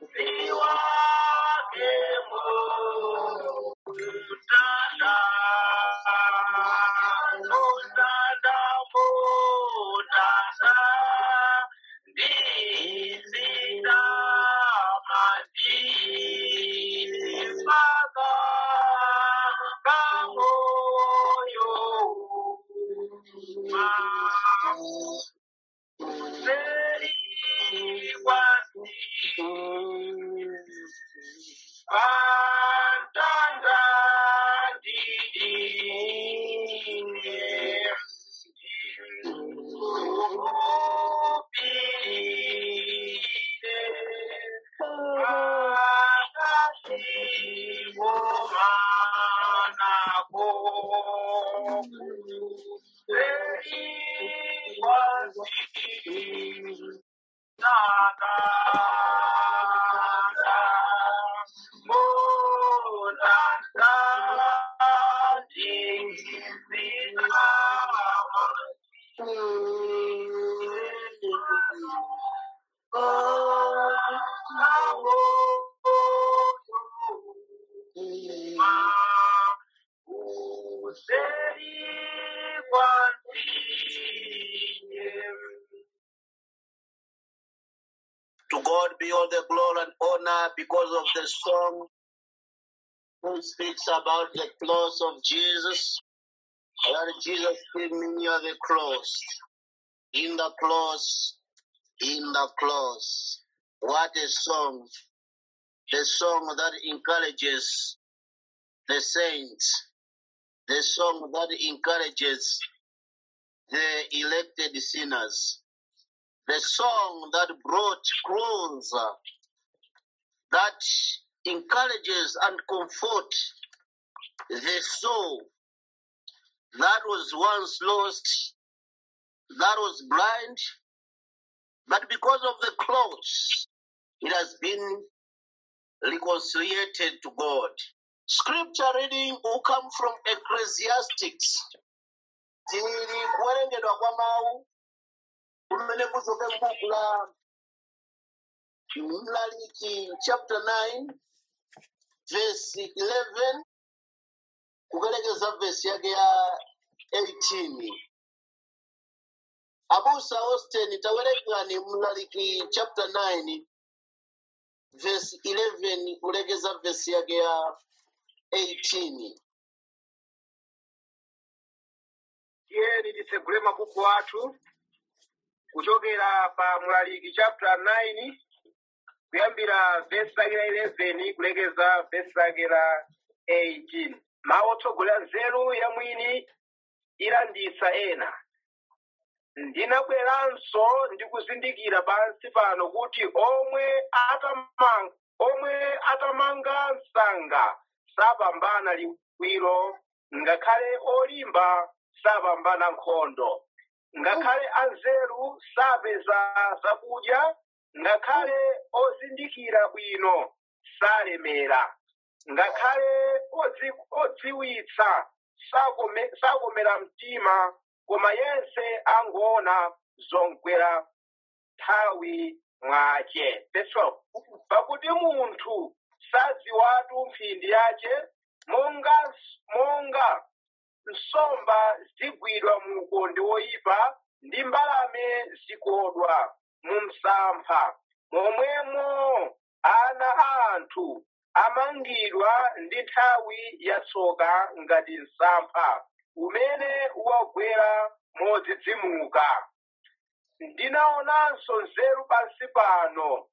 To God be all the glory and honor because of the song who speaks about the cross of Jesus. Where Jesus came near the cross. In the cross, in the cross. What a song. The song that encourages the saints. The song that encourages the elected sinners. The song that brought closer, that encourages and comfort the soul that was once lost, that was blind, but because of the cross, it has been reconciliated to God. Scripture reading will come from Ecclesiastics. Tiri kuwerengedwa kwa mawu kumene kuchoke m'buku la Mlaliki chapter 9 verse 11 kukalekeza verse yake ya 18 abusa austin tawerengani mlaliki chapter 9 verse 11 kulekeza verse yake ya 18 tiyeni titsegule mabuku athu kuchokera pa mlaliki chapter 9 kuyambira vesi lake la 11 kulekeza vesi lake la 18 mawu otsogolera nzeru ya mwini ilanditsa ena ndinabweranso ndikuzindikira pansi pano kuti omwe atamanga omwe atamanga msanga sapambana liwiro ngakhale olimba sapambana nkhondo ngakhale anzeru sapeza zakudya ngakhale ozindikira bwino salemera ngakhale odzi- odziwitsa sakome- sakomera mtima koma yense angoona zongwera nthawi mwace Verse 12. pakuti munthu sadziwatu mphindi yace monga monga nsomba zigwidwa mu ukonde woyipa ndi mbalame zikodwa mu msampha momwemo ana a anthu amangidwa ndi nthawi yatsoka ngati msampha umene wagwera modzidzimuka ndinaonanso nzeru pansi pano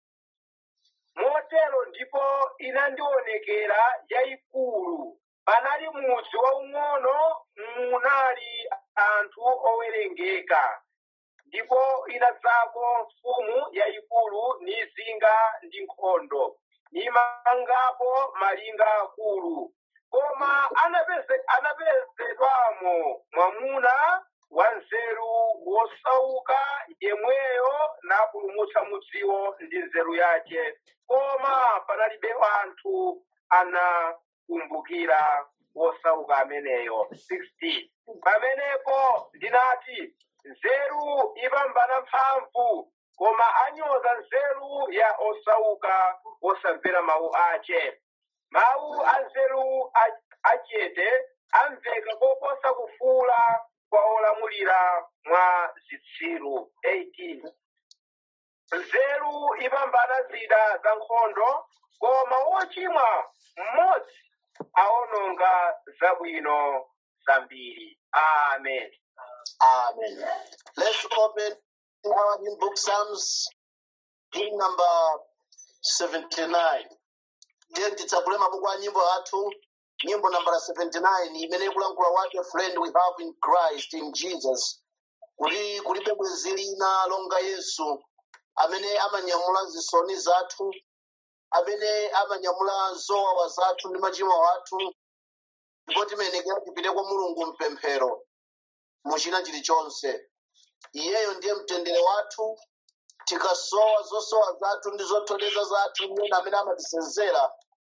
motero ndipo inandionekera yayikulu panali mudzi waung'ono munali anthu owerengeka ndipo inadzako mfumu yayikulu nizinga ndi nkhondo nimangapo malinga akulu koma anapeze- anapezedwamo mwamuna wanzeru wosauka yemweyo napulumutsa mudziwo ndi nzeru yace koma panalibe anthu anakumbukira wosauka ameneyo 16 pamenepo ndinati nzeru ipambana mphamvu koma anyoza nzeru ya osauka osamvera mawu ache mawu a nzeru a- achete amveka koposa kufuula kwa olamulira mwa zitsiru 18 nzeru ipambana zida za nkhondo koma wochimwa mmodzi aononga zabwino zambiri amen Amen. Let's open our new book, Psalms, hymn number 79. Ndiye titsagule mabuku a nyimbo athu nyimbo nambala 79 imene ikulankhula what a friend we have in christ in jesus kuti kulibe bwenzi lina longa yesu amene amanyamula zisoni zathu amene amanyamula zowawa zathu ndi machimo athu ndipo timayenekera tipite kwa mulungu mpemphero muchina chilichonse iyeyo ndiye mtendere wathu tikasowa zosowa zathu ndi zotoleza zathu ndiye amene amatisenzera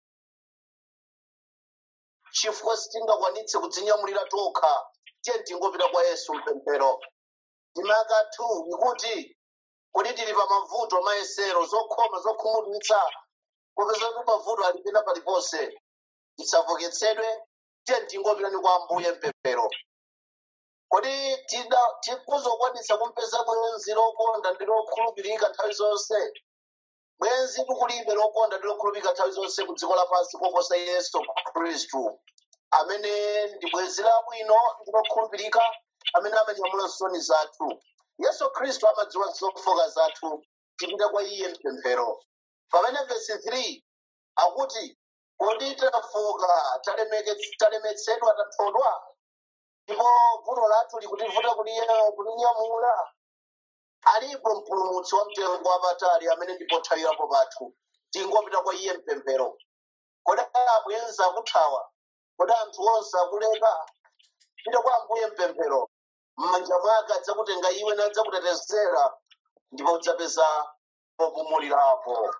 chifukwa sitingakwanitse kudzinyamulira tokha tiye tingopita kwa yesu mpemphero ndimaka 2 ikuti kuti tili pa mavuto mayesero zokhoma zokhumudwitsa popeza kuti mavuto alipita paliponse tisavoketsedwe tiye tingopitani kwa ambuye mpemphero kodi tida- tikuzokwanitsa kumpeza bwenzi lokonda ndi lokhulupirika nthawi zonse bwenzi tikulibe lokonda ndi lokhulupirika nthawi zonse ku dziko lapansi koposa yesu khristu amene ndi bwenzi labwino ndi lokhulupirika amene amanyamula nsoni zathu yesu khristu amadziwa zofoka zathu tipita kwa iye mpemphero pamene vesi 3 akuti kodi tafoka talemeke- talemetsedwa tathodwa ndipo vuto lathu likutivuta kuliye- kulinyamula alipo mpulumutsi wa mtengo wapatali amene ndi pothawirapo pathu tingopita kwa iye mpemphero kodi abwenza akuthawa kodi anthu onse akuleka pita kwa ambuye mpemphero m'manja mwake adzakutenga iwe nadzakutetezera ndipo udzapeza popumulirapo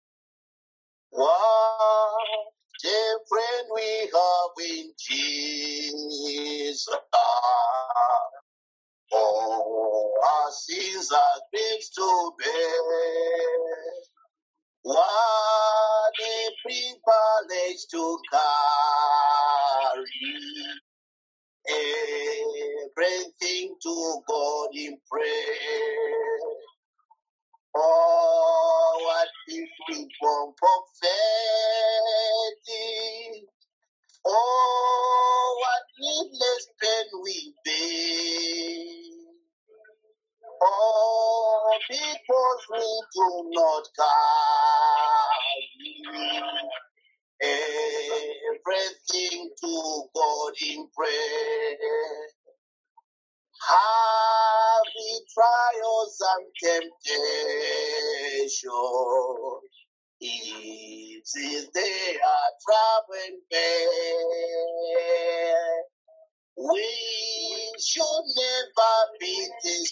What a friend we have in Jesus. All our sins are griefs to bear. What a privilege to carry everything to God in prayer. Oh, what if we from prophetic? Oh, what needless pain we bear. Oh, because we do not carry everything to God in prayer. Heavy trials and temptation. Easy they are traveling bear. We should never be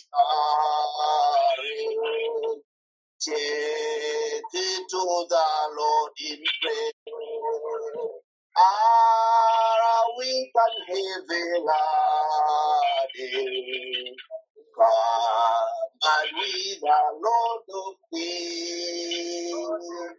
discouraged. Take it to the Lord in prayer. Our weak and heavy laden, come and we the Lord of peace.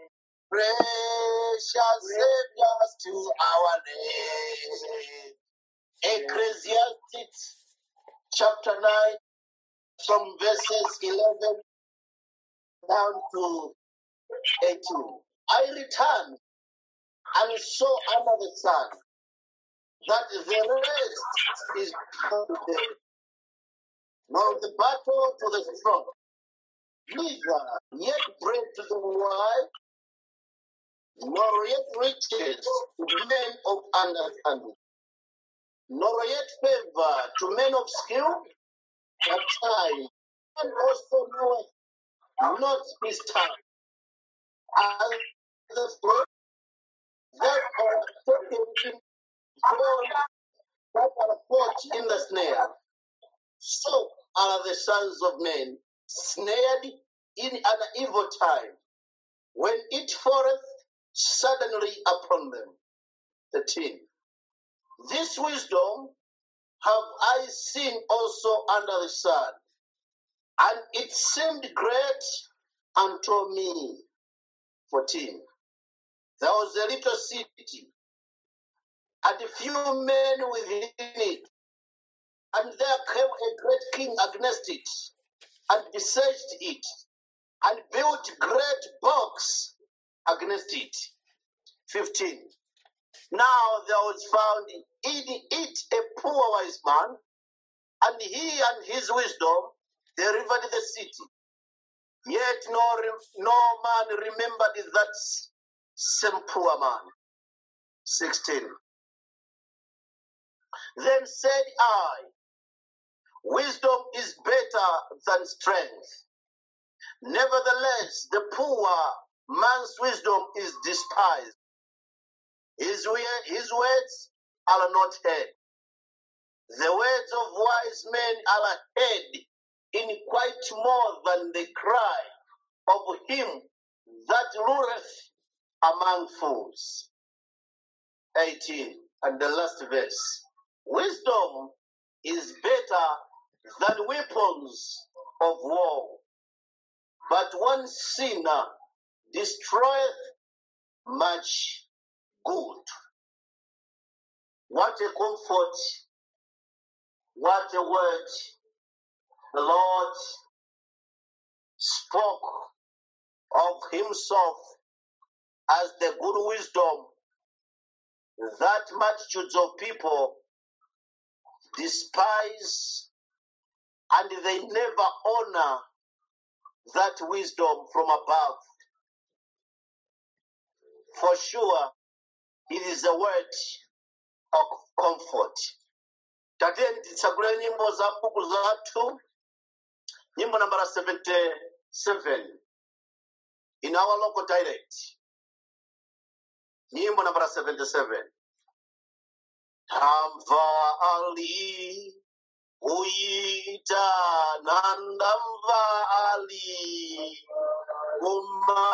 Precious Saviors to our name. Ecclesiastes chapter 9 from verses 11 down to 18. I returned and saw under the sun that the rest is counted, nor the battle to the strong, neither yet bread to the wise, nor yet riches to men of understanding, nor yet favor to men of skill, but time, and also knoweth not his time, as the flood that are taken in gold that are caught in the snare. So are the sons of men snared in an evil time, when it falleth suddenly upon them. 13. This wisdom have I seen also under the sun, And it seemed great unto me. 14. There was a little city, and a few men within it. And there came a great king against it, and besieged it, and built great works against it. 15. Now there was found in it a poor wise man, and he and his wisdom delivered the city. Yet no, re- no man remembered that same poor man. 16. Then said I, Wisdom is better than strength. Nevertheless, the poor man's wisdom is despised. His, we- his words are not heard. The words of wise men are heard in quite more than the cry of him that ruleth among fools. 18 and the last verse. Wisdom is better than weapons of war, but one sinner destroyeth much good. What a comfort, what a word the Lord spoke of himself as the good wisdom that multitudes of people despise and they never honor that wisdom from above. For sure, it is a word of comfort. Tateni titsagule nyimbo za buku zathu, nyimbo nambara 77 in our local dialect. Nyimbo nambara 77. Tamva ali uita nandamva ali kuma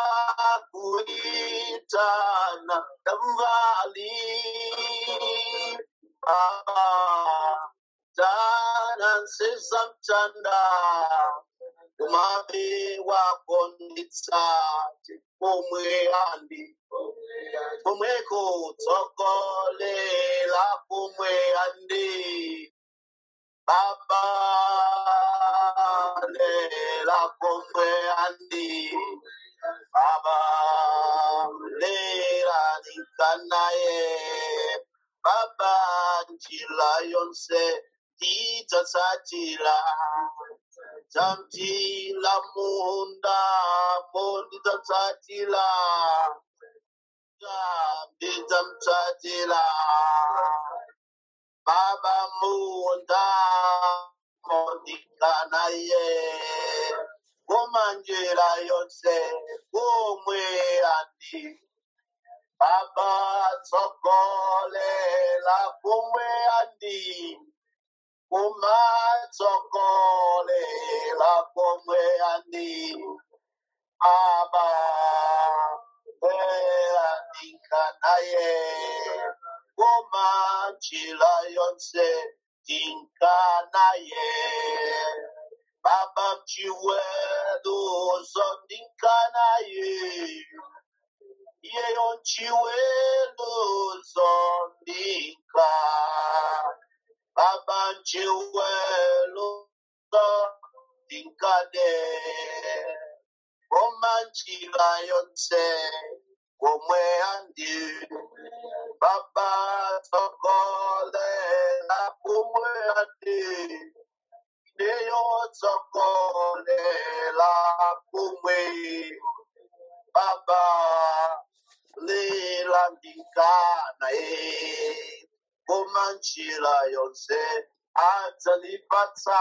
kuita nandamva ali Baba tana nsesa mtanda kumabe wakonditsa pomwe andi pomweko tsogolela pomwe andi baba lela pomwe andi baba lela nikanaye baba njila yonse ndidzatsatira dzamtila munda mondidzatsatira ndidzamutsatira baba munda mondikanaye kumanjira yonse kumwe andi baba tsogolela kumwe andi kumatsogolela kumwe andi aba eandikanaye kumanjira yonse tinkanaye baba mchiweluzo ndinkanaye yeyo mchiweluzo ndinka baba mchiweluzo ndinkane komanjira yonse komwe andi baba tsogolela kumwe andi neyo tsogolela kumwe baba lilandikana e komanjira yonse adzalipatsa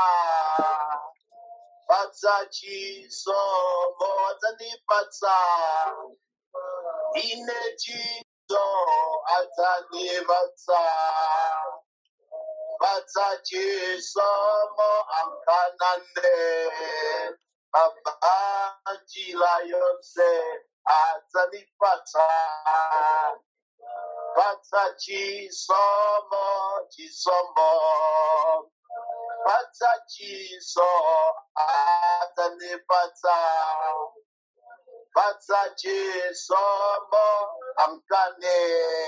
patsa chisomo adzandipatsa ine chiso adzandipatsa patsa chisomo ankanane baba njira yonse adzandipatsa patsa chisomo chisomo adzandipatsa chiso adzandipatsa patsa chisomo amkane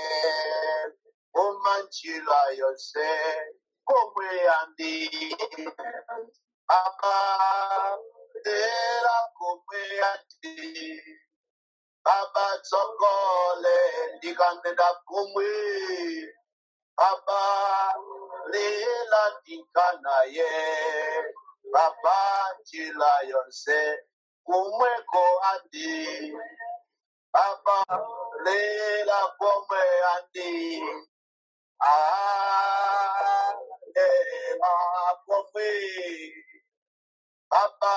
umanjira yose komwe andi amadera komwe andi abatsogole ndikandenda kumwe Baba lela ndikanaye Baba njila yonse kumweko andi Baba lela komwe andi Ah lela komwe Baba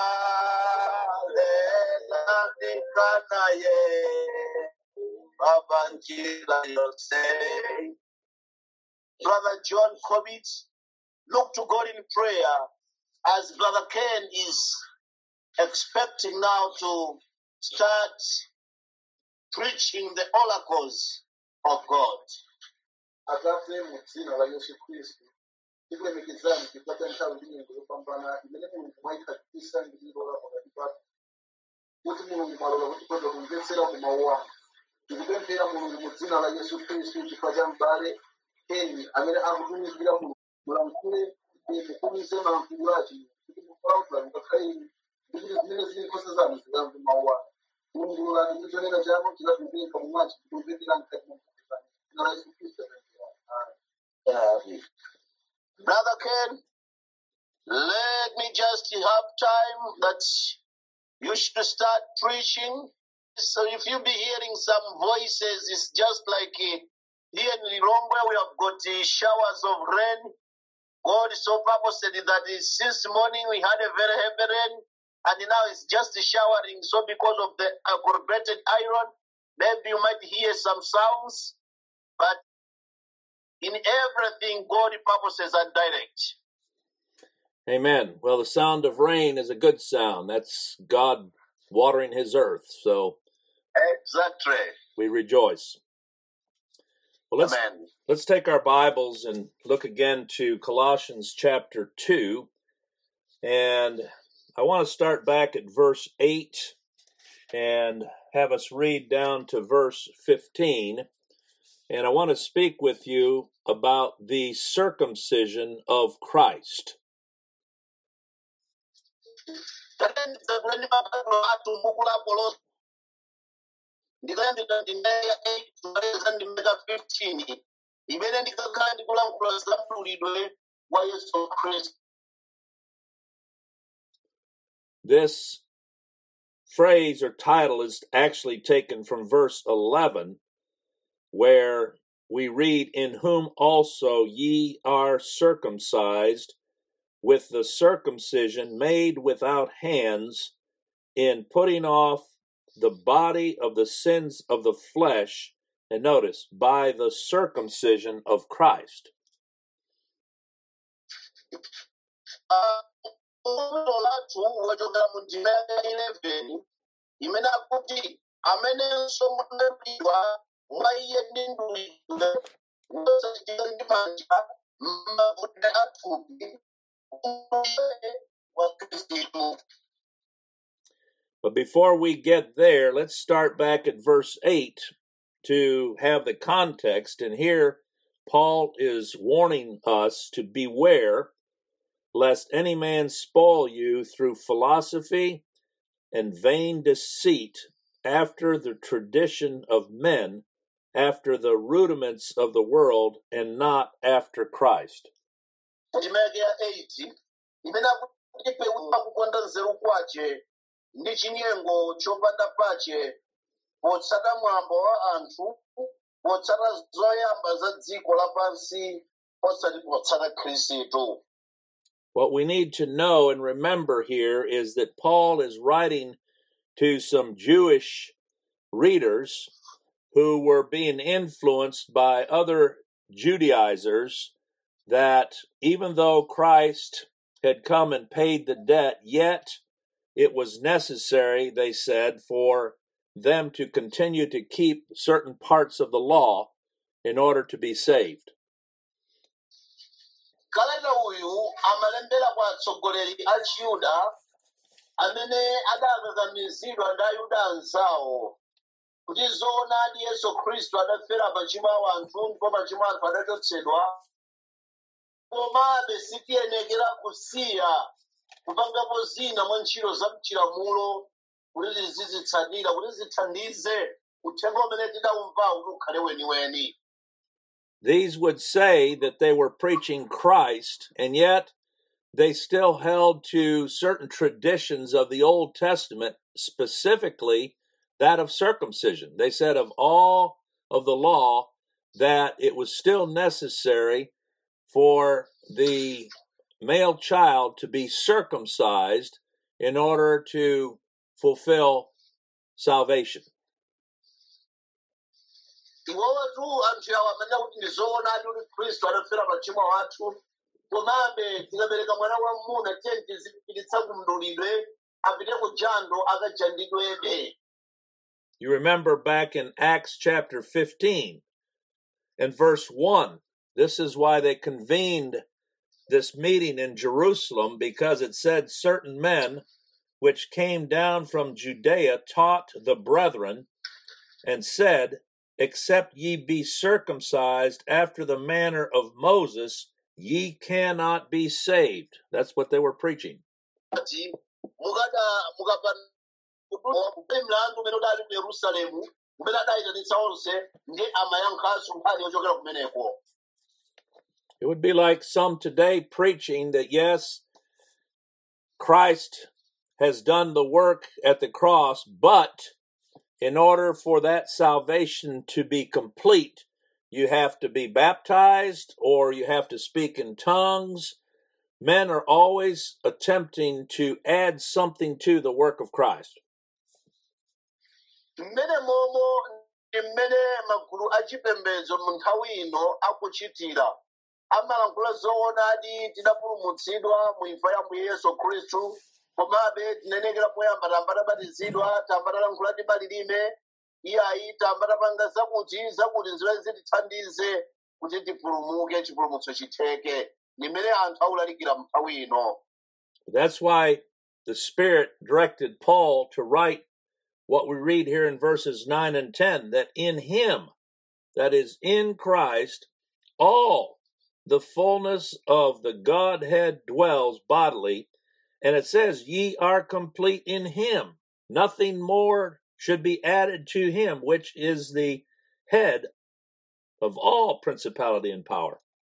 lela ndikanaye Baba njila yonse Brother John Corbett, look to God in prayer as Brother Ken is expecting now to start preaching the oracles of God. atate mu dzina la yesu khristu tikulemekezani chifukwa nthawi ndi nyengo yopambana imene mulungu mwayikhalisa ndi ilola pakati pathu kuti mulungu mwalola kuti tikhoza kumvetsera ku mawu anu tikupemphera mulungu mu dzina la yesu khristu chifukwa cha m'bale eni amene akutumikira mulungu mulankhule mukumize malankhulu ake kuti mukulankhula mukakhale inu ndi kuti zimene zili nkhosa zanu zikamve mawu anu mulungululani kuti chonena chanu chikatumveka mumwachi kutumvekera mkati mwa mkutano dzina la yesu khristu amen Um, Brother Ken, let me just have time that you should start preaching. So if you be hearing some voices, it's just like uh, here in Lilongwe, we have got uh, showers of rain. God so purposed that uh, since morning we had a very heavy rain, and now it's just showering. So because of the aggravated iron, maybe you might hear some sounds, but in everything, God purposes are direct. Amen. Well, the sound of rain is a good sound. That's God watering his earth. So Exactly. we rejoice. Well, let's Amen. let's take our Bibles and look again to Colossians chapter 2. And I want to start back at verse 8 and have us read down to verse 15. And I want to speak with you about the circumcision of Christ. Tatendeza kuleni mabaibulo athu m'buku la Kolosi. ndikayambira ndime ya 8 kumaleza ndime ya 15 imene ndikakhala ndikulankhula za mdulidwe wa yesu khristu This phrase or title is actually taken from verse 11, where we read, In whom also ye are circumcised with the circumcision made without hands, in putting off the body of the sins of the flesh, and notice, by the circumcision of Christ. umulo lathu wachokera mu ndime ya 11 imene akuti amenenso munadulidwa mwa iye ndi mdulidwe wosachitika ndi manja m'mavute athupi umulidwe wa khristu But before we get there, let's start back at verse 8 to have the context. And here, Paul is warning us to beware lest any man spoil you through philosophy and vain deceit after the tradition of men, after the rudiments of the world, and not after Christ. chimeke ya 8 imene akuti pewuka kukonda nzeru kwace ndi chinyengo chopanda pache potsata mwambo wa anthu potsata zoyamba za dziko lapansi osati potsata khristu What we need to know and remember here is that Paul is writing to some Jewish readers who were being influenced by other Judaizers that even though Christ had come and paid the debt, yet it was necessary, they said, for them to continue to keep certain parts of the law in order to be saved. kalata uyu amalembera kwa atsogoleri a chiyuda amene adakakamizidwa ndi ayuda anzawo kuti zoonadi yesu khristu adafera machimo a anthu ndipo machimo anthu adachotsedwa komabe sitiyenekera kusiya kupangapo zina mwa ntchito za mchilamulo kuti tizizitsatira kuti zithandize uthenga umene tidawumvawu kuti ukhale weniweni These would say that they were preaching Christ, and yet they still held to certain traditions of the Old Testament, specifically that of circumcision. They said of all of the law that it was still necessary for the male child to be circumcised in order to fulfill salvation. iwowotu anthu awo amanena kuti ndi zoonadi kuti khristu adafera machimo athu komabe tikabereka mwana wamuna tiye tizipititsa kumdulidwe apite ku jando akajandidwebe You remember back in Acts chapter 15 and verse 1, this is why they convened this meeting in Jerusalem because it said certain men which came down from Judea taught the brethren and said, Except ye be circumcised after the manner of Moses, ye cannot be saved. That's what they were preaching. ati mukada mukapanda mlandu umene udali ku yerusalemu umene adayitanitsa onse ndi amayankhanso nkhani yochokera kumeneko It would be like some today preaching that yes, Christ has done the work at the cross, but in order for that salvation to be complete, you have to be baptized or you have to speak in tongues. Men are always attempting to add something to the work of Christ. mmene momo ndi mmene magulu achipembedzo mu nthawi ino akuchitira amalankhula zoonadi tidapulumutsidwa mu imfa ya mbuye yesu khristu komabe tinenekera poyamba tamba tabatizidwa tamba talankhula tibalilime iyayi tamba tapanga zakuti zakuti zimene zitithandize kuti tipulumuke chipulumutso chitheke ndi mmene anthu aulalikira mu nthawi ino That's why the Spirit directed Paul to write what we read here in verses 9 and 10 that in Him, that is, in Christ, all the fullness of the Godhead dwells bodily. And it says, Ye are complete in Him. Nothing more should be added to Him, which is the head of all principality and power.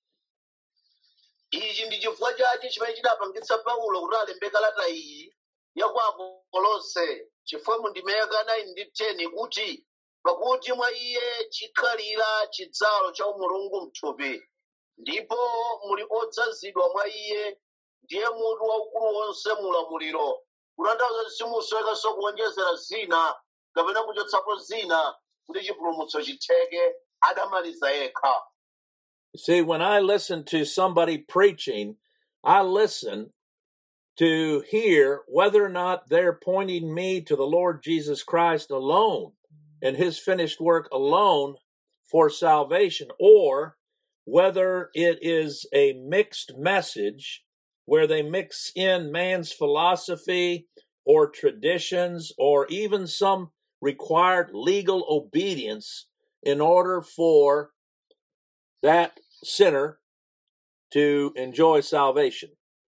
ichi ndi chifukwa chake chimene chidapangitsa paulo kuti alembe kalata iyi ya kwa akolose chifukwa mu ndime ya 9 ndi 10 kuti pakuti mwa iye chikhalira chidzalo cha umulungu mthupi ndipo muli odzazidwa mwa iye ndiye mutu waukulu wonse mu ulamuliro kutanthauza kuti simusowekanso kuwonjezera zina kapena kuchotsapo zina kuti chipulumutso chitheke adamaliza yekha You see, when I listen to somebody preaching, I listen to hear whether or not they're pointing me to the Lord Jesus Christ alone and his finished work alone for salvation, or whether it is a mixed message where they mix in man's philosophy or traditions or even some required legal obedience in order for that sinner to enjoy salvation.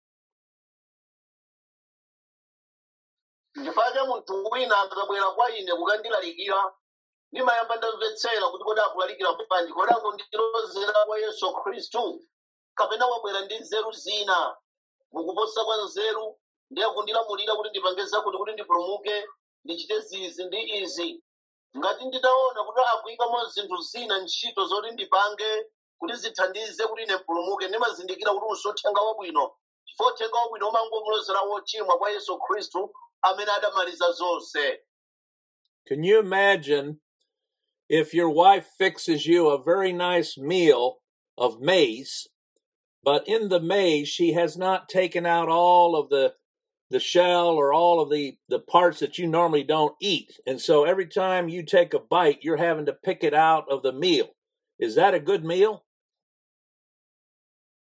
ndifake munthu wina akabwera kwa ine kukandilalikira ndimayamba ndamvetsera kuti kodi akulalikira bwanji kodi akundilozera kwa yesu khristu kapena wabwera ndi nzeru zina mukuposa kwa nzeru ndiye kundilamulira kuti ndipange zakuti kuti ndipulumuke ndichite zizi ndi izi ngati nditaona kuti akuyikamo zinthu zina ntchito zoti ndipange kuti zithandize kuti ine mpulumuke ndimazindikira kuti usothenga wabwino chifukwa uthenga wabwino umangomulozera wochimwa kwa yesu khristu amene adamaliza zonse Can you imagine if your wife fixes you a very nice meal of maize, but in the maize she has not taken out all of the the shell or all of the the parts that you normally don't eat, and so every time you take a bite, you're having to pick it out of the meal. Is that a good meal?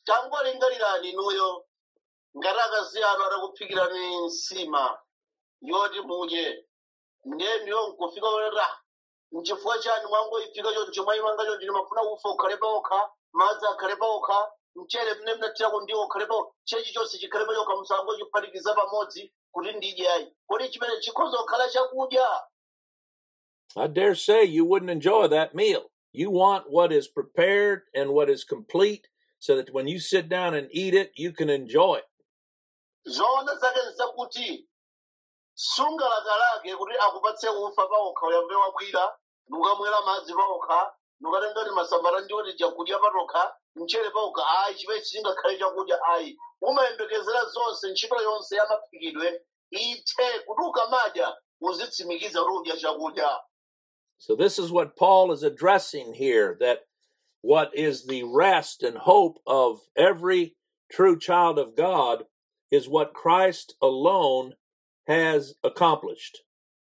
tangolingalirani inuyo ngati akazi anu atakuphikirani nsima yoti mudye ndeniyo nkufika ra mchifukwa chani mwangoyifika choncho mwayimanga choncho ndimafuna ufa ukhale paokha madzi akhale paokha mchere mne mnathirako ndiwo ukhale paokha chechi chonse chikhale pachokha musango chiphatikiza pamodzi kuti ndidye ayi kodi chimene chikhoza kukhala chakudya I dare say you wouldn't enjoy that meal. You want what is prepared and what is complete so that when you sit down and eat it, you can enjoy it. zoona zake nzakuti sungalakalake kuti akupatse ufa paokha uyambe wabwira nukamwera madzi paokha nukatengati masambata ndiwoti chakudya patokha mchere paokha ayi chimene chingakhale chakudya ayi umayembekezera zonse ntchito yonse ya maphikidwe ithe kuti ukamadya uzitsimikiza kuti udya chakudya So, this is what Paul is addressing here that what is the rest and hope of every true child of God is what Christ alone has accomplished.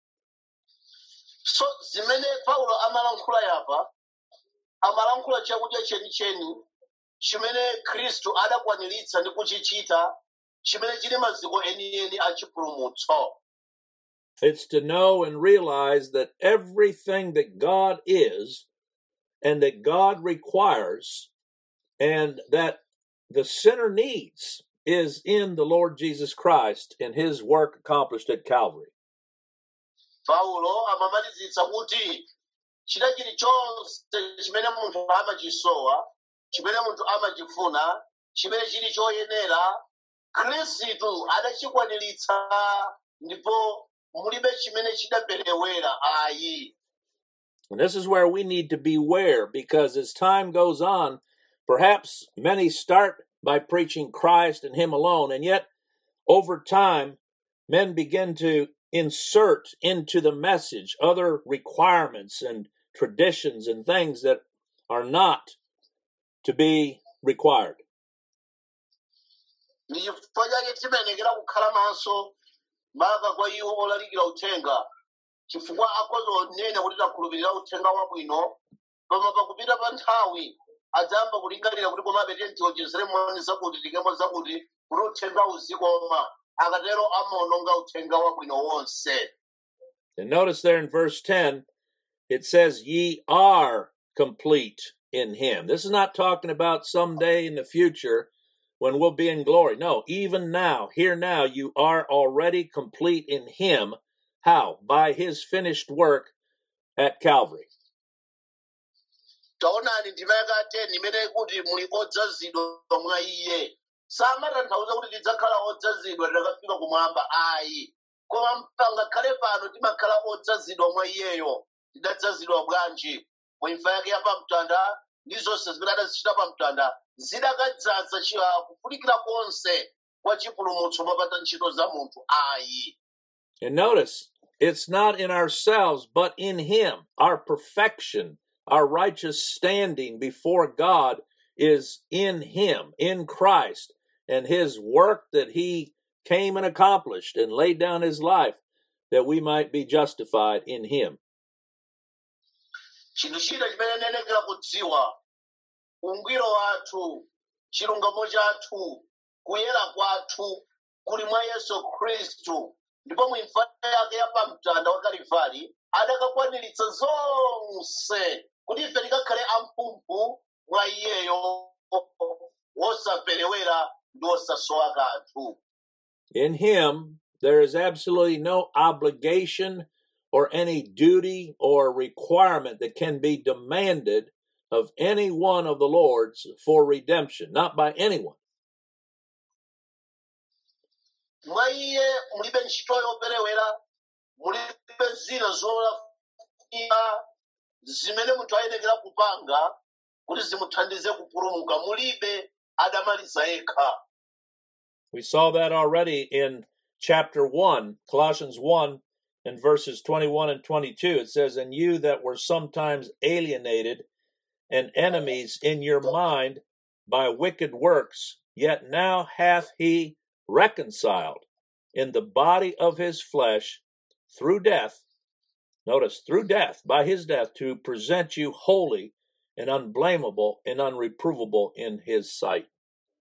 so zimene paulo amalankhula yapa amalankhula chakudya chenicheni chimene khristu adakwaniritsa ndi kuchichita chimene chili maziko enieni a chipulumutso It's to know and realize that everything that God is and that God requires and that the sinner needs is in the Lord Jesus Christ and his work accomplished at Calvary. paulo amamalizitsa kuti chida chilichonse chimene munthu amachisowa chimene munthu amachifuna chimene chili choyenera khristu adachikwaniritsa ndipo mulibe chimene chidaperewera ayi And this is where we need to beware because as time goes on, perhaps many start by preaching Christ and Him alone, and yet over time, men begin to insert into the message other requirements and traditions and things that are not to be required. ndi chifukwa chake timayenekera kukhala maso maka kwa iwo olalikira uthenga chifukwa akhoza onena kuti takhulupirira uthenga wabwino koma pakupita pa nthawi adzayamba kulingalira kuti komabe tiye tiwonjezere moni zakuti tikemo zakuti kuti uthenga uzikoma akatero amaononga uthenga wabwino wonse And notice there in verse 10, it says, Ye are complete in Him. This is not talking about someday in the future when we'll be in glory. No, even now, here now, you are already complete in Him. How? By His finished work at Calvary. taonani ndima yakateni imene kuti muli odzazidwa mwa iye samatanthauza kuti tidzakhala odzazidwa titakafika kumwamba ayi koma pangakhale pano timakhala odzazidwa mwa iyeyo tidadzazidwa bwanji mu imfa yake yapamtanda ndi zonse zimene adazichita pamtanda zidakadzaza chi- kufunikira konse kwa chipulumutso mopata ntchito za munthu ayi And notice, it's not in ourselves, but in Him. Our perfection, our righteous standing before God is in Him, in Christ, and His work that He came and accomplished and laid down His life that we might be justified in Him. chinthu china chimene nenekera kudziwa ungwiro wathu chilungamo chathu kuyera kwathu kuli mwa yesu khristu ndipo mu imfa yake yapamtanda wa kalivali adakakwaniritsa zonse kuti ife tikakhale amphumphu mwa iyeyo wosaperewera ndi wosasowa kanthu In Him, there is absolutely no obligation or any duty or requirement that can be demanded of any one of the Lord's for redemption, not by anyone. mwa iye mulibe ntchito yoperewera mulibe zina zolafunika zimene munthu ayenekera kupanga kuti zimuthandize kupulumuka mulibe adamaliza yekha We saw that already in chapter 1, Colossians 1, and verses 21 and 22. It says, And you that were sometimes alienated and enemies in your mind by wicked works, yet now hath he reconciled in the body of his flesh through death. Notice, through death, by his death, to present you holy and unblameable and unreprovable in his sight.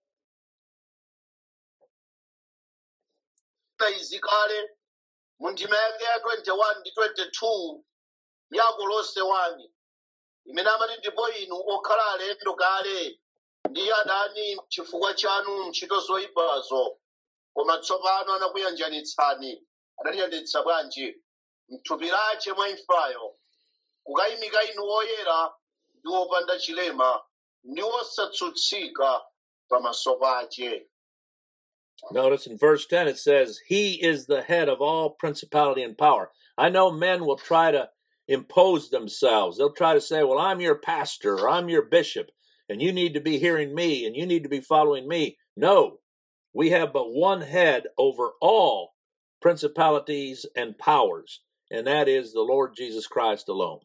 izi kale mu ndima yake ya 21 ndi 22 ya kolose 1 imene amati ndipo inu okhala alendo kale ndi adani chifukwa chanu ntchito zoyipazo koma tsopano anakuyanjanitsani adatiyanjanitsa bwanji mthupi lace mwa imfayo kukayimika inu oyera ndi opanda chilema ndi osatsutsika pamaso pake Notice in verse 10 it says, He is the head of all principality and power. I know men will try to impose themselves. They'll try to say, Well, I'm your pastor, or I'm your bishop, and you need to be hearing me, and you need to be following me. No, we have but one head over all principalities and powers, and that is the Lord Jesus Christ alone.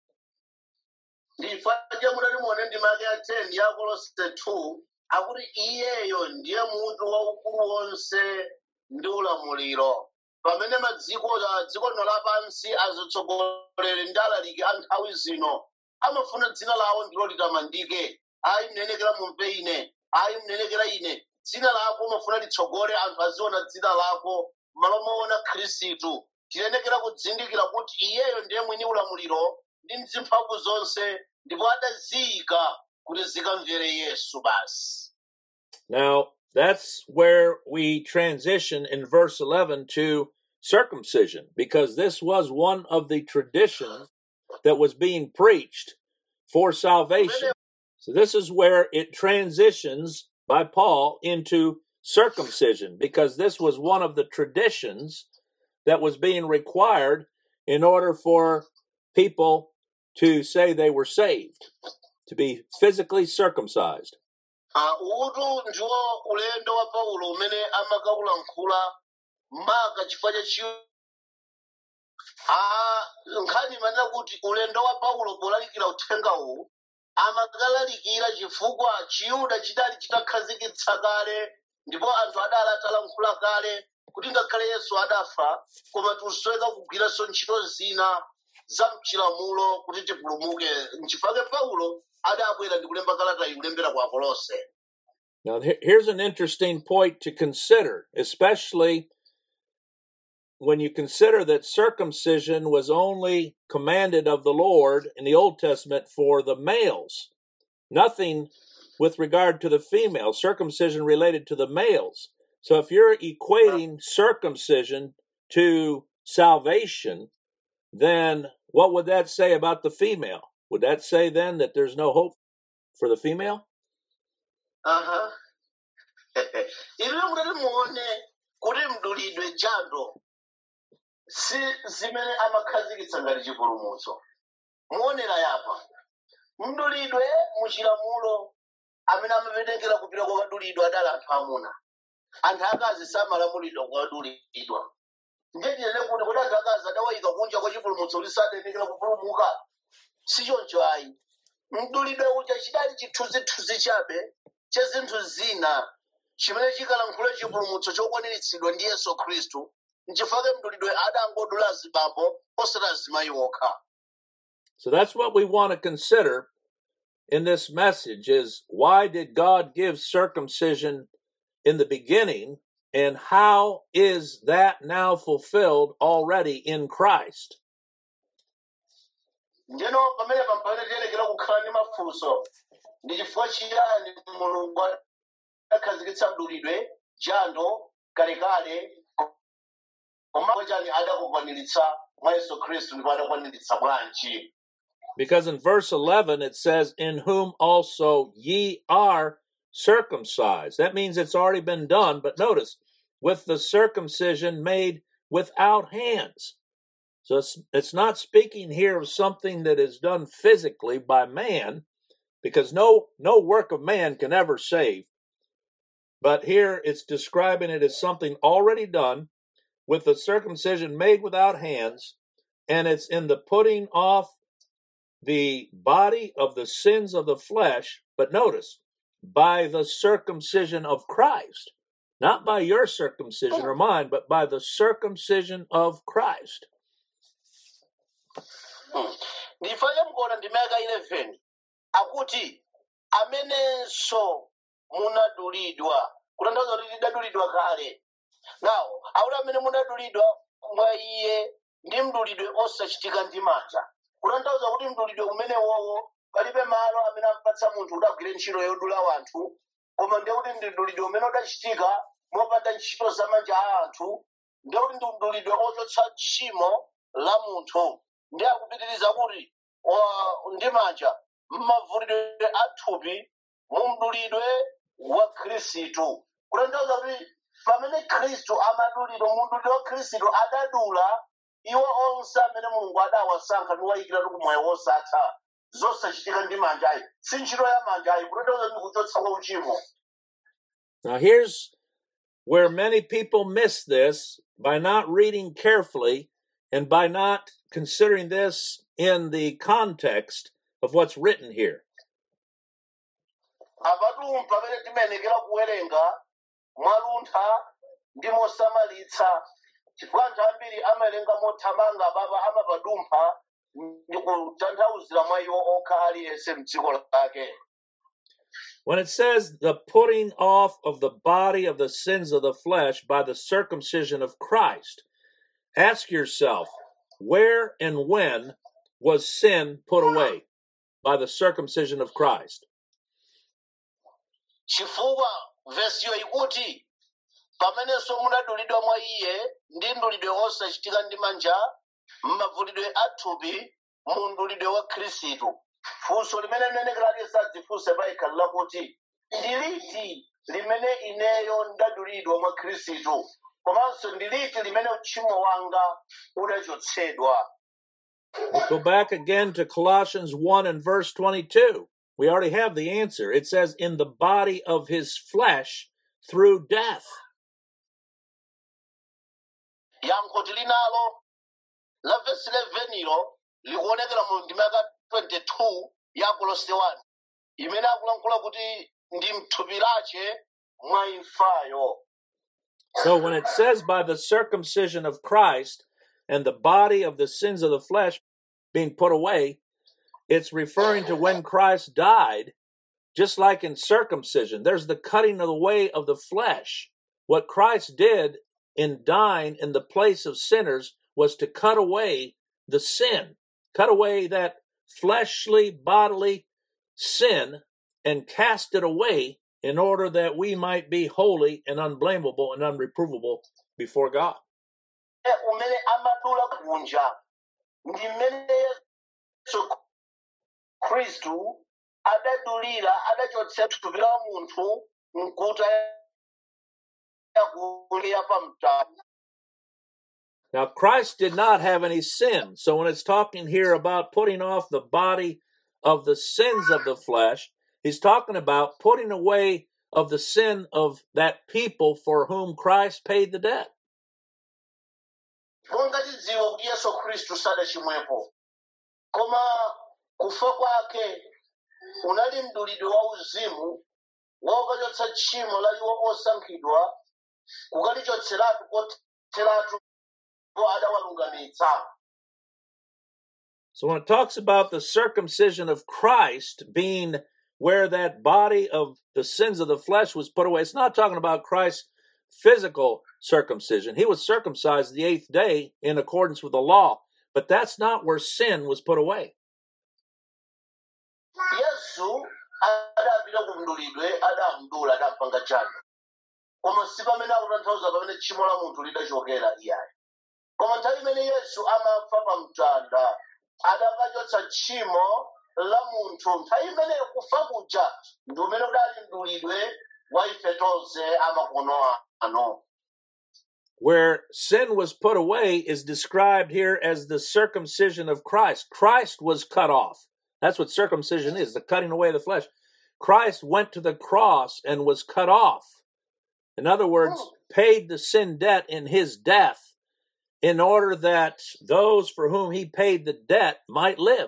ndifanja mutati muone ndima yake ya 10 ya kolose 2 akuti iyeyo ndiye mutu waukulu wonse ndi ulamuliro pamene madziko dziko lino lapansi azitsogoleri ndi alaliki a nthawi zino amafuna dzina lawo ndilo litamandike ayi mnenekera mumve ine ayi mnenekera ine dzina lako umafuna litsogole anthu aziona dzina lako malo moona khristu tiyenekera kudzindikira kuti iyeyo ndiye mwini ulamuliro ndi mzimphamvu zonse ndipo adaziyika kuti zikamvere yesu basi Now, that's where we transition in verse 11 to circumcision, because this was one of the traditions that was being preached for salvation. So, this is where it transitions by Paul into circumcision, because this was one of the traditions that was being required in order for people to say they were saved, to be physically circumcised. Ah, utu ndiwo ulendo wa paulo umene amakaulankhula maka chifukwa cha chiyu Ah, nkhani imanena kuti ulendo wa paulo polalikira uthenga uwu amakalalikira chifukwa chiyuda chidali chitakhazikitsa kale ndipo anthu adali atalankhula kale kuti ngakhale yesu adafa koma tikusoweka kugwiranso ntchito zina za mchilamulo kuti tipulumuke nchifukwa paulo adabwera ndi kulemba kalata iyi kulembera kwa akolose Now, he- here's an interesting point to consider, especially when you consider that circumcision was only commanded of the Lord in the Old Testament for the males, nothing with regard to the female, circumcision related to the males. So, if you're equating circumcision to salvation, then what would that say about the female? Would that say then that there's no hope for the female? aha inu mutati muone kuti mdulidwe jando si zimene amakhazikitsa ngati chipulumutso muonera yapa mdulidwe muchilamulo amene amapetekera kupita kwakadulidwa adali anthu amuna anthu akazi samalamulidwa kwakadulidwa ndiyetiyene kuti kuti anthu akazi adawayika kunja kwa chipulumutso kuti sadenekera kupulumuka si choncho ayi mdulidwe uja chidali chithunzithunzi chabe cha zinthu zina chimene chikalankhula chipulumutso chokwaniritsidwa ndi yesu khristu nchifukwa mdulidwe adangodula azibambo osati azimayi okha So that's what we want to consider in this message is why did God give circumcision in the beginning and how is that now fulfilled already in Christ? ndino pamene pampane tiyenekera kukhala ndi mafunso ndi chifukwa chiyani mulungu adakhazikitsa mdulidwe jando kalekale koma chani adakukwaniritsa mwa yesu khristu ndipo adakwaniritsa bwanji Because in verse 11 it says, In whom also ye are circumcised. That means it's already been done, but notice, with the circumcision made without hands. So it's, it's not speaking here of something that is done physically by man, because no, no work of man can ever save. But here it's describing it as something already done with the circumcision made without hands, and it's in the putting off the body of the sins of the flesh, but notice, by the circumcision of Christ. Not by your circumcision or mine, but by the circumcision of Christ. ndifanye mkuona ndimeka 11 akuti amenenso munadulidwa kutanthauza kuti tidadulidwa kale nawo akuti amene munadulidwa mwa iye ndi mdulidwe osachitika ndi manja kutanthauza kuti mdulidwe umenewowo palibe malo amene ampatsa munthu kuti agwire ntchito yodula wanthu koma ndiye kuti ndi mdulidwe umene udachitika mopanda ntchito za manja a anthu ndiye kuti ndi mdulidwe ochotsa tchimo la munthu ndiye akupitiriza kuti wa- ndi manja mmavulidwe athupi mu mdulidwe wa khristu kutanthauza kuti pamene khristu amadulidwa mu mdulidwe wa khristu adadula iwo onse amene mulungu adawasankha ndi wayikiratu ku moyo wosatha zosachitika ndi manja ayi si ntchito ya manja ayi kutanthauza ndi kuchotsa kwa uchimo Now, here's where many people miss this by not reading carefully and by not considering this in the context of what's written here. apatu pamene timayenekera kuwerenga mwaluntha ndi mosamalitsa chifukwa anthu ambiri amawerenga mothamanga baba amapadumpha ndi kutanthauzira mwa iwo okha aliyense mdziko lake When it says the putting off of the body of the sins of the flesh by the circumcision of Christ, ask yourself, where and when was sin put away by the circumcision of Christ? chifukwa vesiyo ikuti pamenenso munadulidwa mwa iye ndi mdulidwe osachitika ndi manja mmavulidwe athupi mu mdulidwe wa khristu funso limene mnenekera aliyense adzifunse payekha lakuti ndi liti limene ineyo ndadulidwa mwa khristu komanso ndi liti limene uchimo wanga udachotsedwa We'll go back again to Colossians 1 and verse 22. We already have the answer. It says, in the body of his flesh through death. yankho tilinalo la vesi 11 ilo likuonekera mu ndima ya 22 ya kolose 1 imene akulankhula kuti ndi mthupi lache mwa imfayo So when it says by the circumcision of Christ and the body of the sins of the flesh being put away, it's referring to when Christ died, just like in circumcision. There's the cutting of the way of the flesh. What Christ did in dying in the place of sinners was to cut away the sin, cut away that fleshly, bodily sin, and cast it away in order that we might be holy and unblameable and unreprovable before God. E umene amadula kunja ndi mmene yesu khristu adadulira adachotsa thupi la munthu mkuta yakuliya pamtanda Now, Christ did not have any sin. So when it's talking here about putting off the body of the sins of the flesh, he's talking about putting away of the sin of that people for whom Christ paid the debt. monga tidziwa kuti yesu khristu sadachimwepo koma kufa kwake unali mdulidwe wa uzimu wokachotsa tchimo la iwo osankhidwa kukalichotseratu kotheratu po adawalungamitsa So when it talks about the circumcision of Christ being where that body of the sins of the flesh was put away, it's not talking about Christ's physical circumcision. He was circumcised the eighth day in accordance with the law, but that's not where sin was put away. yesu adapita ku mdulidwe adamdula adampanga chake koma si pamene akutanthauza pamene tchimo la munthu lidachokera iyayi koma nthawi imene yesu amafa pa mtanda adakachotsa tchimo la munthu nthawi imeneyo kufa kuja ndi umene udali mdulidwe wa ife tonse amakono ano Where sin was put away is described here as the circumcision of Christ. Christ was cut off. That's what circumcision is, the cutting away of the flesh. Christ went to the cross and was cut off. In other words, paid the sin debt in his death in order that those for whom he paid the debt might live.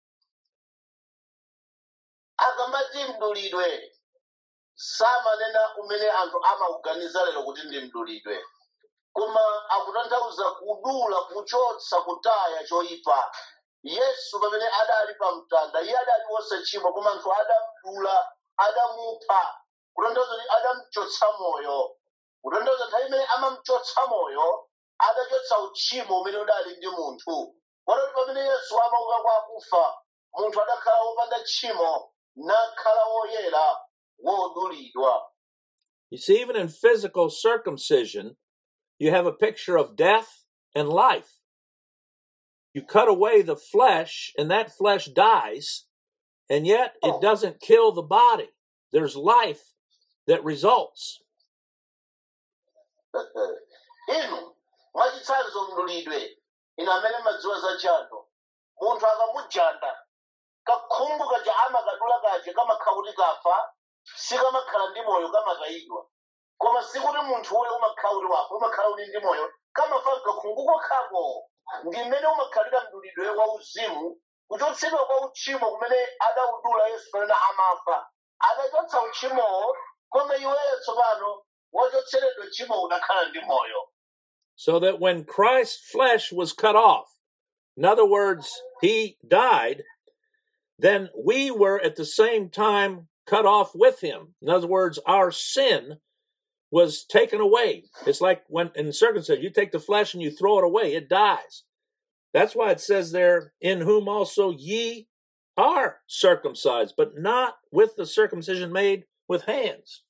akamati mdulidwe samanena umene anthu amauganiza lero kuti ndi mdulidwe koma akutanthauza kudula kuchotsa kutaya choyipa yesu pamene adali pa mtanda iye adali wosachimwa koma anthu adamdula adamupha kutanthauza kuti adamuchotsa moyo kutanthauza nthawi imene amamchotsa moyo adachotsa uchimo umene udali ndi munthu watoti pamene yesu amauka kwa akufa munthu adakhala wopanda tchimo nakhala woyera wodulidwa You see, even in physical circumcision, you have a picture of death and life. You cut away the flesh, and that flesh dies, and yet it doesn't kill the body. There's life that results. inu mwachitsanzo mdulidwe inu amene madziwa za jando munthu akamujanda kakhungu kaja amakadula kaja kamakhala kuti kafa sikamakhala ndi moyo kamatayidwa koma sikuti munthu uyo umakhala kuti wafa umakhala kuti ndi moyo kamafa kakhungu kokhako ndi mmene umakhalira mdulidwe wa uzimu kuchotsedwa kwa uchimo kumene adawudula yesu pamene amafa adachotsa uchimowo koma iweyo tsopano wachotseredwa uchimo unakhala ndi moyo So that when Christ's flesh was cut off, in other words, he died, then we were at the same time cut off with him. In other words, our sin was taken away. It's like when in circumcision, you take the flesh and you throw it away, it dies. That's why it says there, in whom also ye are circumcised, but not with the circumcision made with hands.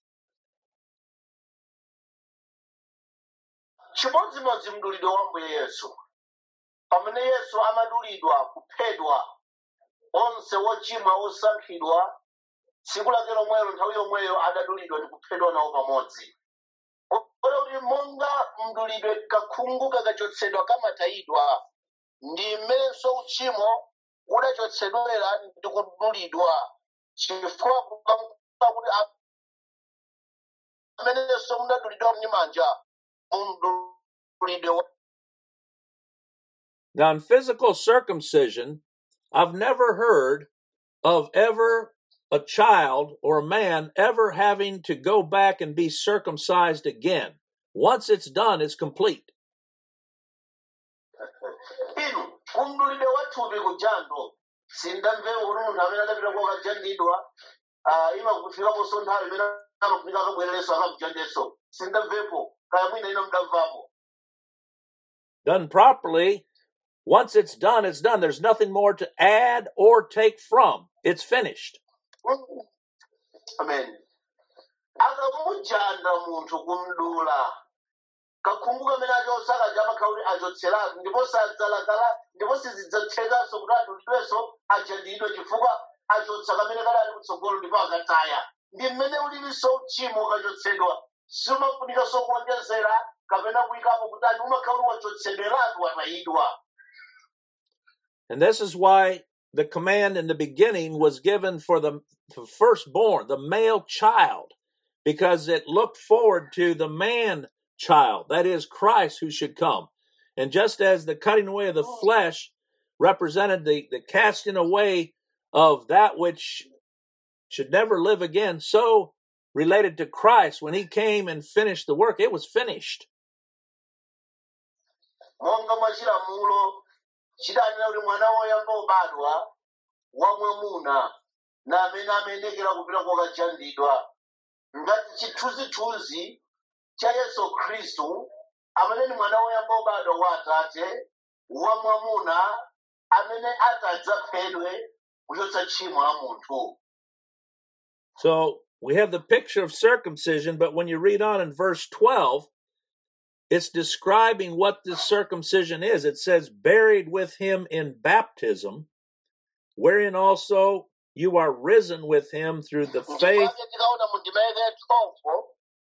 chimodzimodzi mdulidwe wa mbuye yesu pamene yesu amadulidwa kuphedwa onse wochimwa osankhidwa tsiku lake lomwelo nthawi yomweyo adadulidwa ndi kuphedwa nawo pamodzi kotero kuti monga mdulidwe kakhungu kakachotsedwa kamatayidwa ndi mmenenso uchimo udachotsedwera ndi kudulidwa chifukwa kukamkuka kuti amenenso mudadulidwa mnyimanja mumdulidwe wa Now, in physical circumcision, I've never heard of ever a child or a man ever having to go back and be circumcised again. Once it's done, it's complete. inu kumdulidwe wathupi kujando sindamvewo kuti munthu amene adapita kokajandidwa imakufikaponso nthawi imene amafika akabwererenso akamujandenso sindamvepo kaya mwina ino mdamvapo Done properly, once it's done, it's done. There's nothing more to add or take from. It's finished. amen akamujanda munthu kumdula kakhungu kamene achotsa kaja amakhala kuti achotseratu ndipo sadzalakala ndipo sizidzathekanso kuti adulidwenso ajandidwe chifukwa achotsa kamene kali ali kutsogolo ndipo akataya ndi mmene ulilinso uchimo ukachotsedwa simafunikanso kuonjezera kapena kuyikapo kuti ani umakhala kuti wachotsedweratu watayidwa And this is why the command in the beginning was given for the the firstborn, the male child, because it looked forward to the man child, that is Christ who should come. And just as the cutting away of the flesh represented the, the casting away of that which should never live again, so related to Christ, when he came and finished the work, it was finished. monga mwa chilamulo chidanena kuti mwana woyamba obadwa wamwamuna na amene amayendekera kupita kokajandidwa ngati chithunzithunzi cha yesu khristu amene ni mwana woyamba obadwa wa atate wamwamuna amene atadzaphedwe kuchotsa tchimo la munthu So we have the picture of circumcision, but when you read on in verse 12, it's describing what this circumcision is. It says, buried with him in baptism, wherein also you are risen with him through the faith. ndipake tikaona mu ndima yake ya 12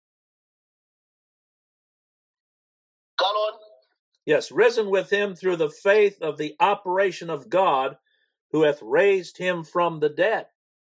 kalon Yes, risen with him through the faith of the operation of God who hath raised him from the dead.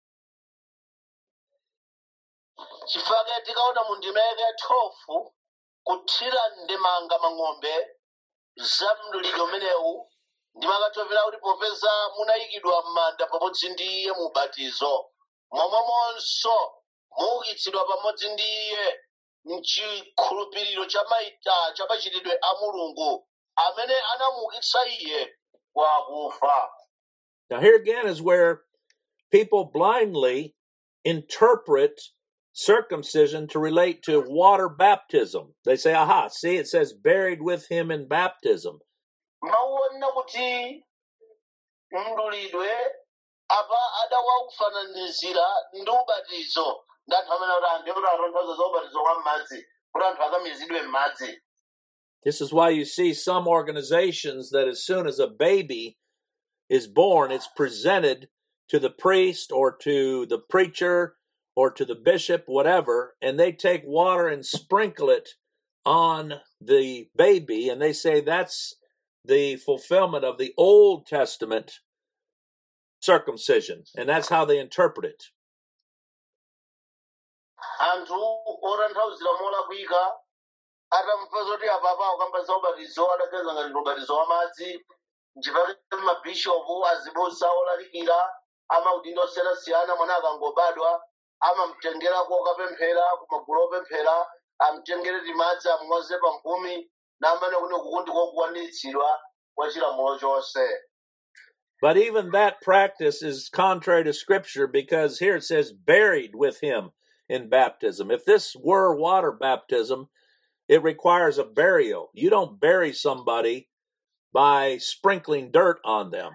chifake tikaona mu ndima yake ya 12 kuthira ndemanga mang'ombe za mdulidwe umenewu ndimakatopera kuti popeza munayikidwa m'manda pamodzi ndi iye mu ubatizo momwemonso muukitsidwa pamodzi ndi iye mchikhulupiriro cha maita cha machitidwe a mulungu amene anamuukitsa iye kwa akufa Now, here again is where people blindly interpret circumcision to relate to water baptism. They say, aha, see, it says buried with him in baptism. mauona kuti mdulidwe apa adawaufananizira ndi ubatizo ndi anthu amene kuti anthu kuti atanthauza za ubatizo wa m'madzi kuti anthu akamizidwe m'madzi This is why you see some organizations that as soon as a baby is born, it's presented to the priest or to the preacher or to the bishop, whatever, and they take water and sprinkle it on the baby, and they say that's the fulfillment of the Old Testament circumcision, and that's how they interpret it. anthu otanthauzira molakwika atamva zoti apapawo kamba za ubatizo adaganiza ngati ndi ubatizo wa madzi nchifukwa mabishopu azibusa olalikira amaudindo osiyanasiyana mwana akangobadwa amamtengerako okapemphera kumagulu opemphera amtengere timadzi amumwaze pamphumi namene kuti kuku ndiko kukwaniritsidwa kwa chilamulo chonse But even that practice is contrary to Scripture because here it says buried with him in baptism. If this were water baptism, it requires a burial. You don't bury somebody by sprinkling dirt on them.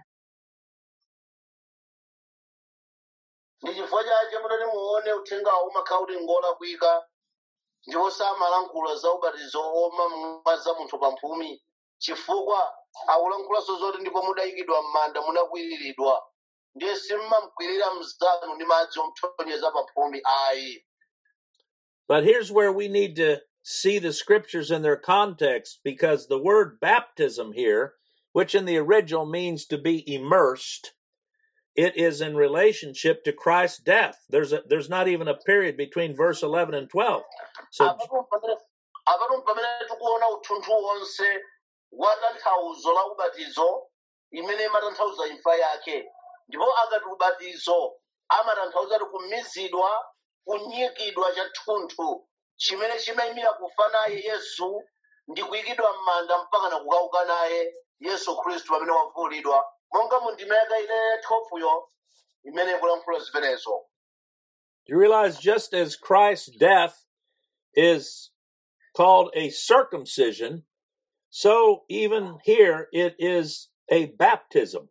ndi chifukwa chache mutati muone uthengawo umakhala kuti ngolakwika ndipo samalankhula za ubatizo omamwaza munthu pamphumi chifukwa akulankhulanso zoti ndipo mudayikidwa m'manda munakwiriridwa ndiye simmamkwirira mzanu ndi madzi omthonyeza pamphumi ayi But here's where we need to see the scriptures in their context because the word baptism here, which in the original means to be immersed, it is in relationship to Christ's death. There's a, there's not even a period between verse 11 and 12. So apapo pamene apapo pamene tikuona uthunthu wonse wa tanthauzo la ubatizo imene imatanthauza imfa yake ndipo akati ubatizo amatanthauza kuti kumizidwa kunyikidwa cha thunthu chimene chimayimira kufa naye yesu ndi kuyikidwa m'manda mpaka na kukauka naye yesu khristu pamene wavulidwa monga mu ndima yake ine thofuyo imene ikulankhula zimenezo you realize just as Christ's death is called a circumcision, so even here it is a baptism.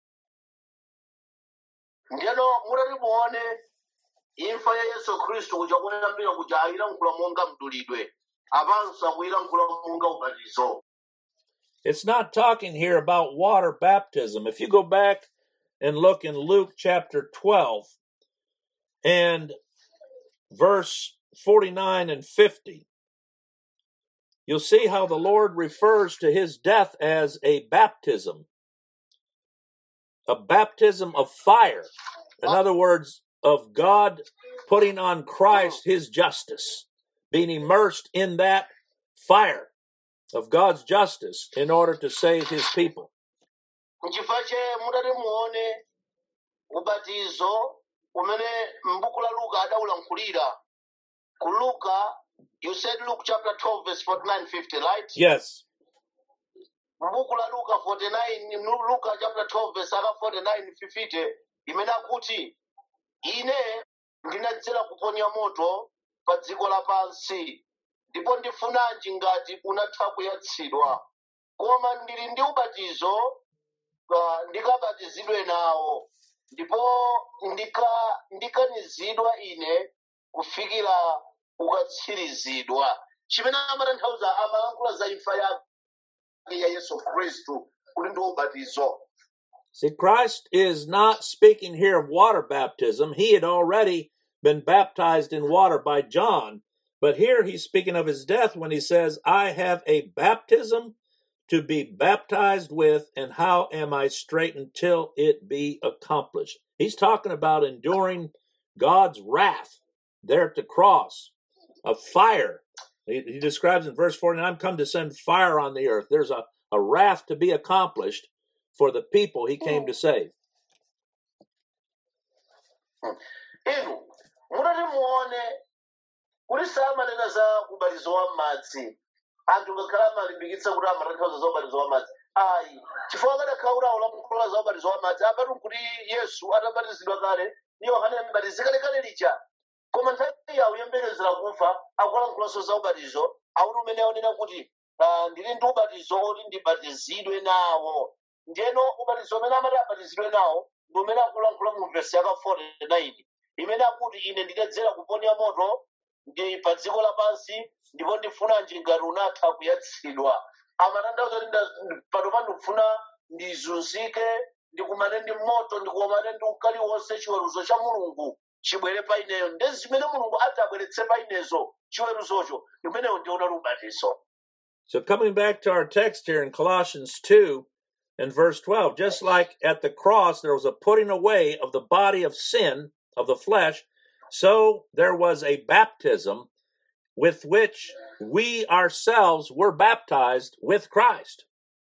ndiyeno mutati muone imfa ya yesu khristu kuja kuyambira kuja ayilankhula monga mdulidwe apanso akuyilankhula monga ubatizo It's not talking here about water baptism. If you go back and look in Luke chapter 12 and verse 49 and 50, you'll see how the Lord refers to his death as a baptism, a baptism of fire. In other words, of God putting on Christ his justice, being immersed in that fire of God's justice in order to save his people. nchifukwa che mutati muone ubatizo umene m'buku la luka adawulankhulira ku luka you said luke chapter 12 verse 49 50 right Yes. m'buku la luka 49 Lu- luka chapter 12 verse aka 49 50 imene akuti ine ndinadzera kuponya moto pa dziko lapansi ndipo ndifunanji ngati unatha kuyatsidwa koma ndili ndi ubatizo uh, ndikabatizidwe nawo ndipo ndika ndikanizidwa ine kufikira ukatsirizidwa chimene amatanthauza amalankhula za imfa yake ya yesu khristu kuti ndi ubatizo See, Christ is not speaking here of water baptism. He had already been baptized in water by John. But here he's speaking of his death when he says, I have a baptism to be baptized with, and how am I straight until it be accomplished? He's talking about enduring God's wrath there at the cross, of fire. He, he describes in verse 49, I'm come to send fire on the earth. There's a, a wrath to be accomplished for the people he came to save. inu mutati muone kuti samanena za ubatizo wa madzi anthu ngakhale amalimbikitsa kuti amatanthauza za ubatizo wa madzi ayi chifukwa akadakhala kuti akulankhula za ubatizo wa madzi apatu kuti yesu atabatizidwa kale ndi yohane mbatizi kalekale lija koma nthawi iye akuyembekezera kufa akulankhulaso za ubatizo akuti umene aonena kuti ah, ndili ndi ubatizo oti ndibatizidwe nawo ndiyeno ubatizo umene amati abatizidwe nawo ndi umene akulankhula mu vesi yaka 49 imene akuti ine ndidadzera kuponya moto ndi pa dziko lapansi ndipo ndifunanji ngati unatha kuyatsidwa amatanthauza kuti nda- pano pano ndikufuna ndizunzike ndikumane ndi moto ndikumane ndi ukali wonse chiweruzo cha mulungu chibwere pa ineyo ndi zimene mulungu ati abweretse pa inezo chiweruzocho imeneyo ndiona ubatizo So, coming back to our text here in Colossians 2 and verse 12, just like at the cross there was a putting away of the body of sin, of the flesh, so there was a baptism with which we ourselves were baptized with Christ.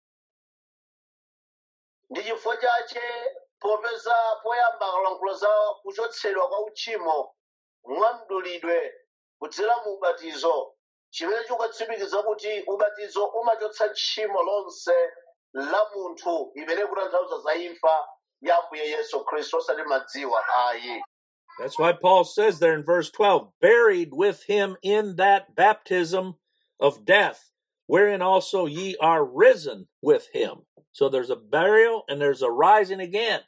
ndi chifukwa chache popeza poyamba akalankhula za kuchotsedwa kwa uchimo mwamdulidwe kudzera mu ubatizo chimene chikutsimikiza kuti ubatizo umachotsa tchimo lonse la munthu imene kutanthauza za imfa ya ambuye yesu khristu osati madziwa ayi That's why Paul says there in verse 12, buried with him in that baptism of death, wherein also ye are risen with him. So there's a burial and there's a rising again.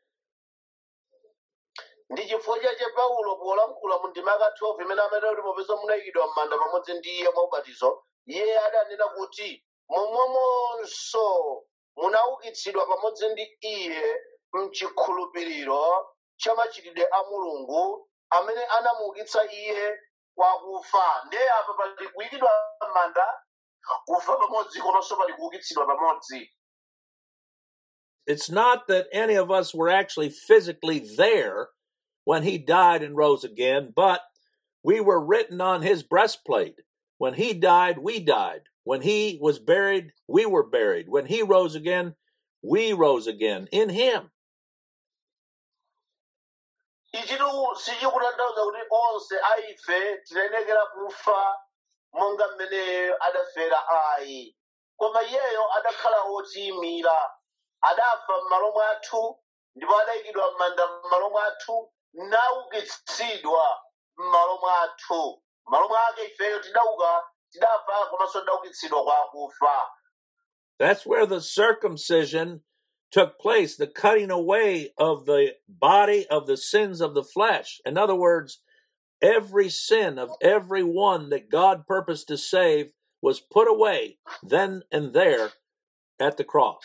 ndi chifukwa chache paulo polankhula mu ndima yaka 12 imene amatera kuti popeza munayikidwa m'manda pamodzi ndi iye mwa ubatizo iye adanena kuti momwemonso munaukitsidwa pamodzi ndi iye mchikhulupiriro cha machitidwe a mulungu amene anamuukitsa iye kwa kufa ndiye apa pali kuyikidwa m'manda kufa pamodzi komanso pali kuukitsidwa pamodzi It's not that any of us were actually physically there when he died and rose again, but we were written on his breastplate. When he died, we died. When he was buried, we were buried. When he rose again, we rose again in him. ichitu sichikutanthauza kuti onse aife tinayenekera kufa monga mmene adafera ayi koma iyeyo adakhala otiyimira adafa m'malo mwathu ndipo adayikidwa m'manda m'malo mwathu naukitsidwa m'malo mwathu m'malo mwake ifeyo tidauka tidafa komanso tidaukitsidwa kwa akufa That's where the circumcision took place, the cutting away of the body of the sins of the flesh. In other words, every sin of every one that God purposed to save was put away then and there at the cross.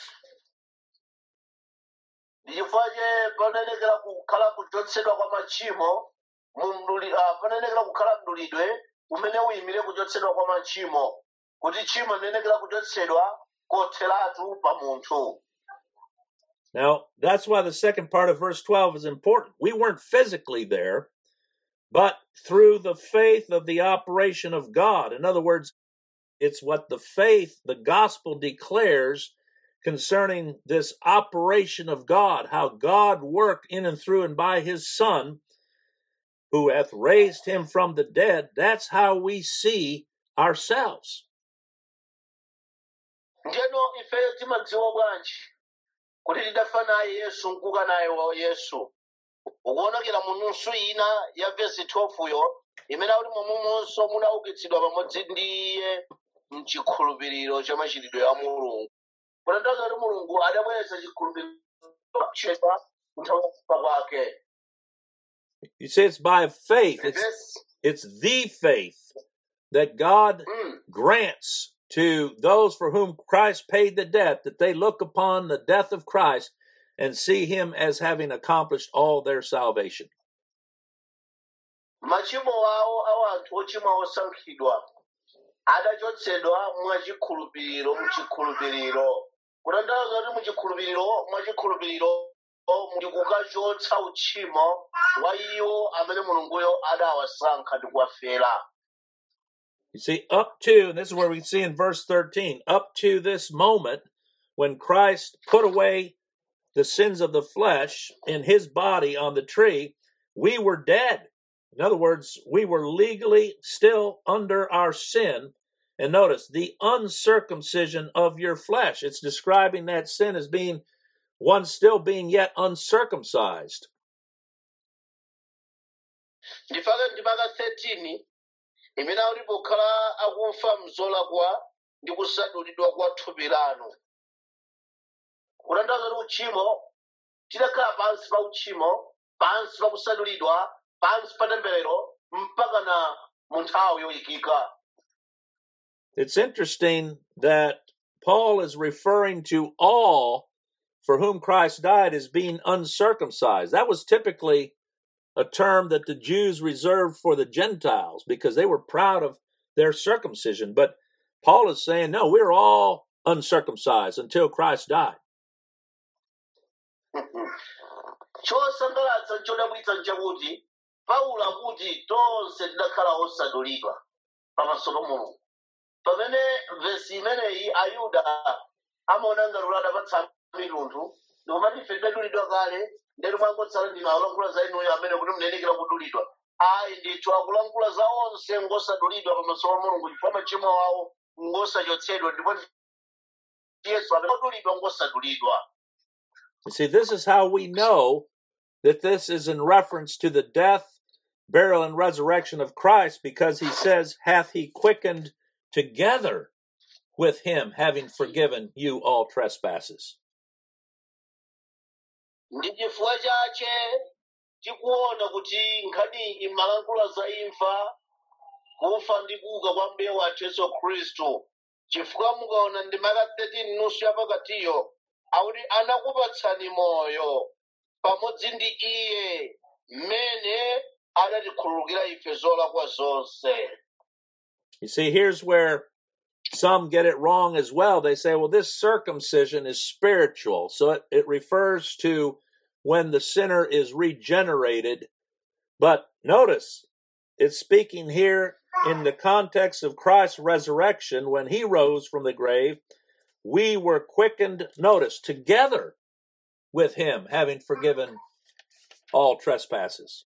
ndichifukwa che panayenekera kukhala kuchotsedwa kwa machimo mu mduli- ah, panayenekera kukhala mdulidwe umene uyimire kuchotsedwa kwa machimo kuti tchimo linayenekera kuchotsedwa kotheratu pa munthu Now, that's why the second part of verse 12 is important. We weren't physically there, but through the faith of the operation of God. In other words, it's what the faith, the gospel declares concerning this operation of God, how God worked in and through and by his Son, who hath raised him from the dead. That's how we see ourselves. ndiyeno ifeyo timadziwa bwanji kuti tidafa naye yesu nkuka naye wa yesu ukuonekera mu nusu ina ya vesi 12 yo imene akuti momwemonso munaukitsidwa pamodzi ndi iye mchikhulupiriro cha machitidwe a mulungu kutanthauza kuti mulungu adabweretsa chikhulupiriro chedwa nthawi yakufa kwake You see, it's by faith. It's Vesi- it's the faith that God mm. grants to those for whom Christ paid the debt that they look upon the death of Christ and see him as having accomplished all their salvation. machimo awo a anthu ochimwa osankhidwa adachotsedwa mwachikhulupiriro muchikhulupiriro kutanthauza kuti muchikhulupiriro mwachikhulupiriro ndi kukachotsa uchimo wa iwo amene mulunguyo adawasankha ndi kuwafera You see, up to, and this is where we see in verse 13, up to this moment when Christ put away the sins of the flesh in his body on the tree, we were dead. In other words, we were legally still under our sin. And notice the uncircumcision of your flesh. It's describing that sin as being one still being yet uncircumcised. ndifaka ndipaka 13 imene akuti pokhala akufa mzolakwa ndi kusadulidwa kwa thupi lanu kutanthauza kuti uchimo tidakhala pansi pa uchimo pansi pa kusadulidwa pansi pa temberero mpaka na mu nthawi yoyikika It's interesting that Paul is referring to all for whom Christ died as being uncircumcised. That was typically a term that the Jews reserved for the Gentiles because they were proud of their circumcision. But Paul is saying, no, we're all uncircumcised until Christ died. chosangalatsa chodabwitsa nchakuti paulo akuti tonse tidakhala osadulidwa pamaso pa mulungu pamene vesi imeneyi ayuda amaona ngati kuti adapatsa mitundu ndikumati ife tidadulidwa kale ndeti mwangotsala ndinu akulankhula za inuyo amene kuti munayenekera kudulidwa ayi ndithu akulankhula za onse ngosadulidwa pamaso pa mulungu chifukwa machimo awo ngosachotsedwa ndipo yesu amene odulidwa ngosadulidwa You see, this is how we know that this is in reference to the death, burial, and resurrection of Christ because he says, Hath he quickened together with him, having forgiven you all trespasses. ndi chifukwa chache tikuona kuti nkhani imalankhula za imfa kufa ndi kuuka kwa mbuye wathu yesu khristu chifukwa mukaona ndi maka 13 nusu yapakatiyo akuti anakupatsani moyo pamodzi ndi iye mmene adatikhululukira ife zolakwa zonse You see, here's where some get it wrong as well. They say, well, this circumcision is spiritual. So it, it refers to when the sinner is regenerated. But notice, it's speaking here in the context of Christ's resurrection when he rose from the grave. We were quickened, notice, together with him, having forgiven all trespasses.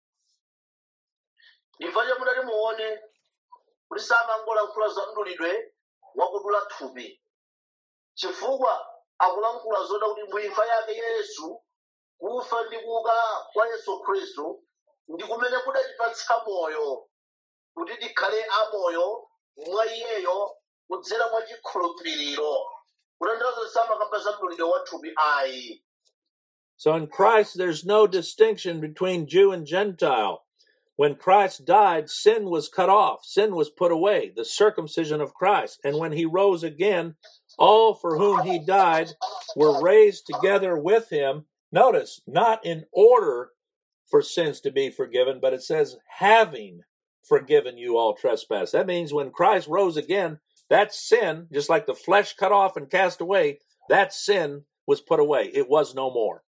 chifukwa chamudati muone kuti samangolankhula za mdulidwe wakudula thupi chifukwa akulankhula zoda kuti muimfa yake yesu kufa ndi kuuka kwa yesu khristu ndi kumene kudatipatsa moyo kuti tikhale amoyo mwa iyeyo kudzera mwa chikhulupiriro kutanthauza samakamba za mdulidwe wa thupi ayi So in Christ, there's no distinction between Jew and Gentile. When Christ died, sin was cut off, sin was put away, the circumcision of Christ. And when he rose again, all for whom he died were raised together with him. Notice, not in order for sins to be forgiven, but it says, having forgiven you all trespass. That means when Christ rose again, that sin, just like the flesh cut off and cast away, that sin was put away. It was no more.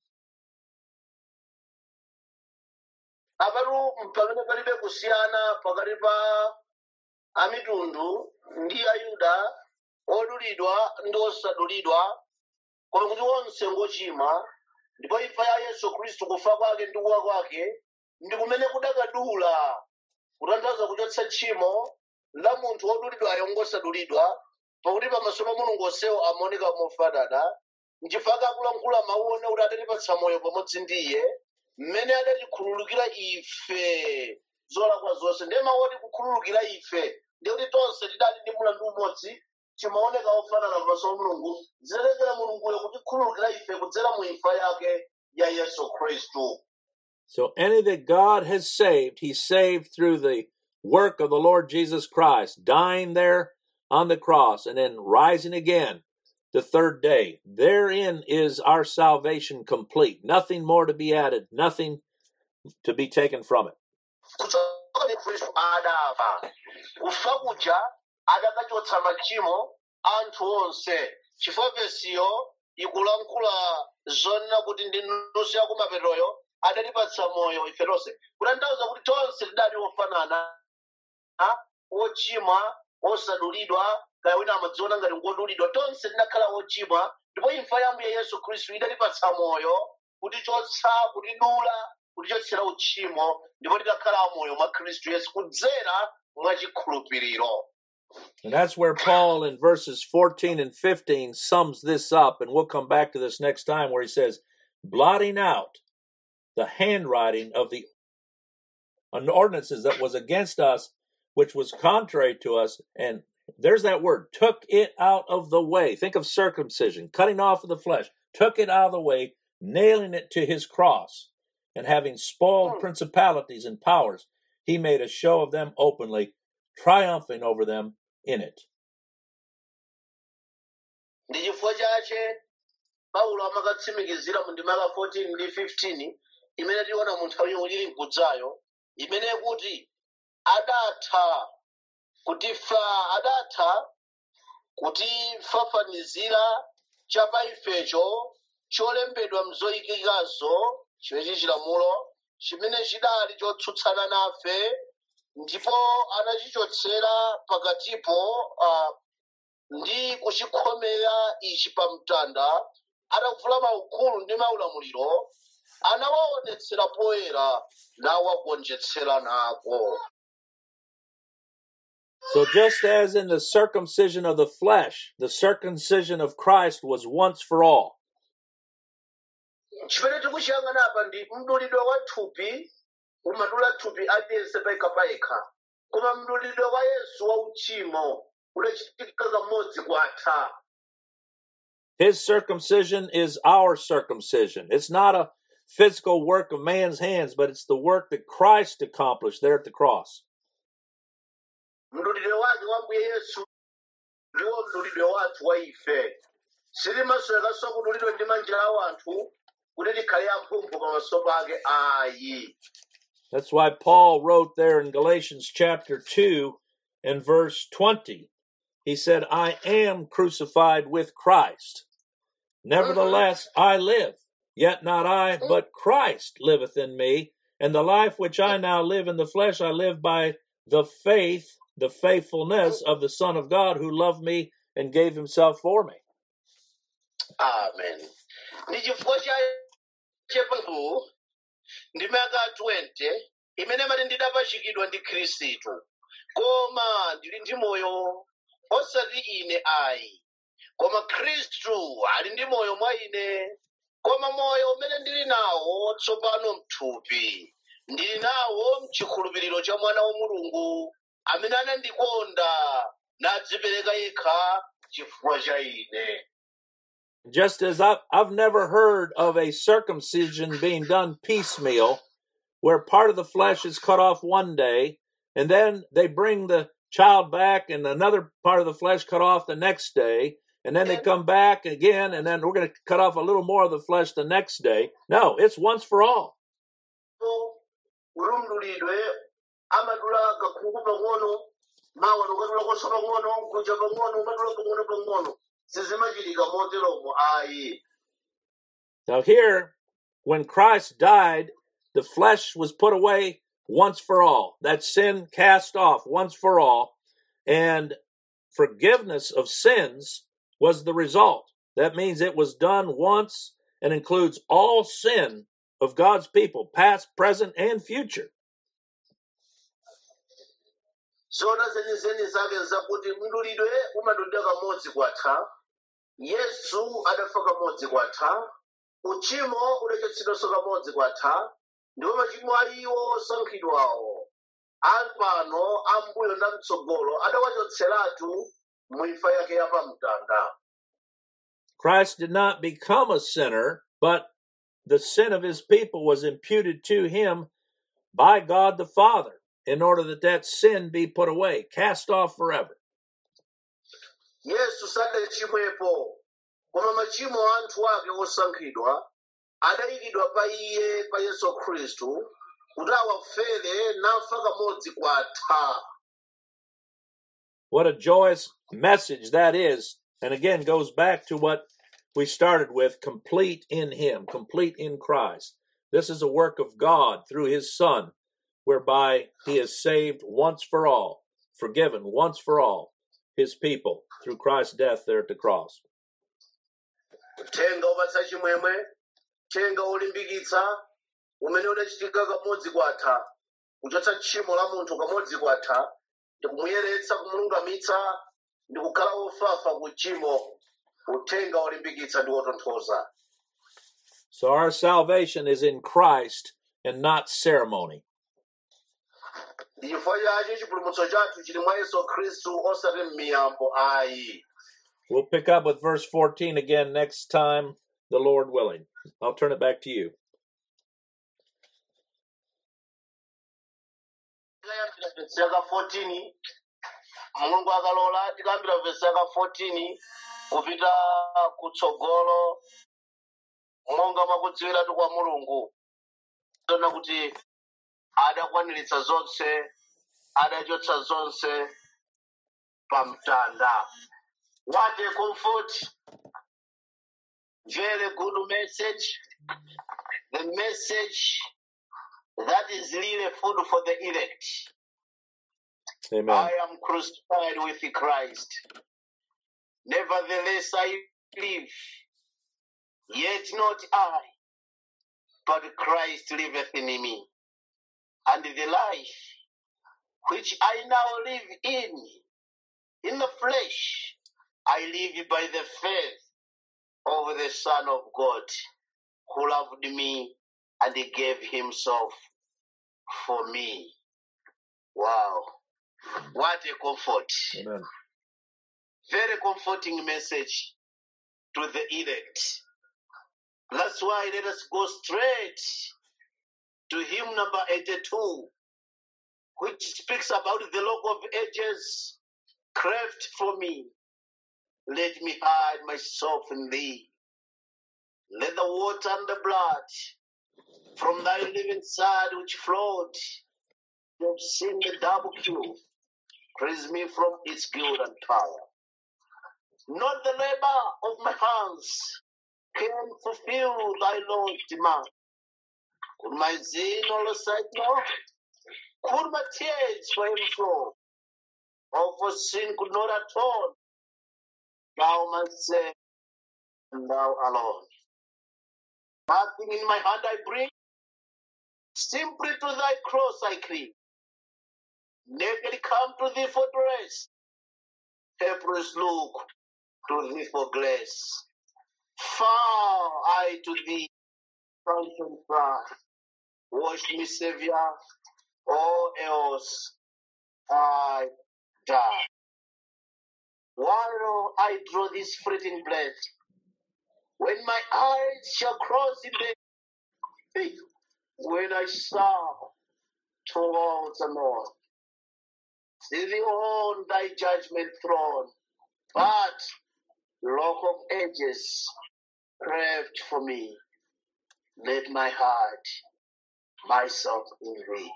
apatu pamene palibe kusiyana pakati pa amitundu ndi ayuda odulidwa ndi osadulidwa koma kuti onse ngochimwa ndipo imfa ya yesu khristu kufa kwake ndi kuwa kwake ndi kumene kudakadula kutanthauza kuchotsa tchimo la munthu wodulidwayo ngosadulidwa pakuti pamaso pa mulungu onsewo amaoneka mofanana nchifukwa akulankhula mawu one kuti adatipatsa moyo pamodzi ndi iye mmene adatikhululukira ife zolakwa zonse ndiye mawu oti kukhululukira ife ndi kuti tonse tidali ndi mulandu umodzi timaoneka ofanana pamaso pa mulungu zilekera mulunguyo kutikhululukira ife kudzera mu imfa yake ya yesu khristu So any that God has saved, He saved through the work of the Lord Jesus Christ, dying there on the cross and then rising again the third day. Therein is our salvation complete. Nothing more to be added, nothing to be taken from it. kutsoka ndi khristu adafa kufa kuja adakachotsa machimo anthu onse chifukwa vesiyo ikulankhula zonena kuti ndi nusu yakumapetoyo adatipatsa moyo ife tonse kutanthauza kuti tonse tidali ofanana a, ochimwa osadulidwa kaya wina amadziona ngati ngodulidwa tonse tinakhala ochimwa ndipo imfa ya mbuye yesu khristu idatipatsa moyo kutichotsa kutidula kutichotsera uchimo ndipo tidakhala amoyo mwa khristu yesu kudzera mwa chikhulupiriro And that's where Paul in verses 14 and 15 sums this up. And we'll come back to this next time where he says, blotting out the handwriting of the an ordinances that was against us, which was contrary to us, and there's that word, took it out of the way. Think of circumcision, cutting off of the flesh, took it out of the way, nailing it to his cross, and having spoiled principalities and powers, he made a show of them openly, triumphing over them in it. ndi chifukwa chache paulo amakatsimikizira mu ndimaka 14 ndi 15 imene tiona mu nthawi yomwe tili mkudzayo imene kuti adatha kutifa adatha kutifafanizira chapa ifecho cholembedwa mzoyikikazo chimenechi chilamulo chimene chidali chotsutsana nafe ndipo anachichotsera pakatipo uh, ndi kuchikhomera ichi pa mtanda atavula maukulu ndi maulamuliro anawaonetsera poyera nawagonjetsera nako So, just as in the circumcision of the flesh, the circumcision of Christ was once for all. chimene tikuchiyang'ana apa ndi mdulidwe wa thupi umadula thupi aliyense payekha payekha koma mdulidwe wa yesu wa uchimo udachitika kamodzi kwatha His circumcision is our circumcision. It's not a physical work of man's hands, but it's the work that Christ accomplished there at the cross. mdulidwe wake wa mbuye yesu ndiwo mdulidwe wathu wa ife silimasolekanso kudulidwa ndi manja a anthu kuti tikhale amphumphu pamaso pake ayi That's why Paul wrote there in Galatians chapter 2 and verse 20. He said, I am crucified with Christ. Nevertheless, I live, yet not I, but Christ liveth in me. And the life which I now live in the flesh, I live by the faith, the faithfulness of the Son of God who loved me and gave himself for me. amen ndi chifukwa cha chepangu ndi maka 20 imene mati ndidapachikidwa ndi khristu koma ndili ndi moyo osati ine ayi koma khristu ali ndi moyo mwa ine koma moyo umene ndili nawo tsopano mthupi ndili nawo mchikhulupiriro cha mwana wa mulungu amene anandikonda nadzipereka yekha chifukwa cha ine Just as I've, I've never heard of a circumcision being done piecemeal, where part of the flesh is cut off one day, and then they bring the child back, and another part of the flesh cut off the next day, and then they come back again, and then we're going to cut off a little more of the flesh the next day. No, it's once for all. ulumdulidwe amadula kakhungu pang'ono mawa ukadula koso pang'ono kuja pang'ono umadula pang'ono pang'ono sizimachitika moteromo ayi Now, here, when Christ died, the flesh was put away once for all. That sin cast off once for all. And forgiveness of sins was the result. That means it was done once and includes all sin of God's people, past, present, and future. zona zenizeni zake zakuti mdulidwe umadulidwa kamodzi kwatha yesu adafa kamodzi kwatha uchimo udachotsedwanso kamodzi kwatha ndipo machimo aliwo osankhidwawo apano ambuyo ndi amtsogolo adawachotseratu mu imfa yake yapamtanda Christ did not become a sinner, but the sin of his people was imputed to him by God the Father in order that that sin be put away, cast off forever. yesu sadachimwepo koma machimo a anthu ake osankhidwa adayikidwa pa iye pa yesu khristu kuti awafere nafa kamodzi kwatha What a joyous message that is. And again, goes back to what we started with complete in Him, complete in Christ. This is a work of God through His Son, whereby He has saved once for all, forgiven once for all His people through Christ's death there at the cross. uthenga upatsa chimwemwe uthenga ulimbikitsa umene udachitika kamodzi kwatha kuchotsa tchimo la munthu kamodzi kwatha ndi kumuyeretsa kumulungamitsa ndi kukhala wofafa ku tchimo uthenga ulimbikitsa ndi wotonthoza So our salvation is in Christ and not ceremony. ndi chifukwa chache chipulumutso chathu chili mwa yesu khristu osati m'miyambo ayi We'll pick up with verse 14 again next time, the Lord willing. I'll turn it back to you. tikayambira vesi yaka 14 mulungu akalola tikayambira vesi yaka 14 kupita kutsogolo monga mwakudziwiratu kwa mulungu tona kuti adakwaniritsa zonse adachotsa zonse pamtanda what a comfort very good message the message that is really food for the elect Amen. I am crucified with Christ. Nevertheless, I live. Yet not I, but Christ liveth in me. And the life which I now live in, in the flesh, I live by the faith of the Son of God, who loved me and gave himself for me. Wow. What a comfort. Amen. Very comforting message to the elect. That's why let us go straight to hymn number 82, which speaks about the log of ages cleft for me. Let me hide myself in thee. Let the water and the blood from thy living side which flowed have seen the double cure. Praise me from its guilt and power. Not the labor of my hands can fulfill thy Lord's demand. Could my sin all aside now? Could my tears for him flow? Or for sin could not atone? Thou must say, and thou alone. Nothing in my hand I bring, simply to thy cross I cling. Naked come to thee for grace, helpless look to thee for grace. Far I to thee, fountain cry, wash me, Savior, or else I die. While I draw this fleeting breath, when my eyes shall cross in the when I saw towards the north, see thee on thy judgment throne, but rock of ages craved for me, let my heart myself in thee.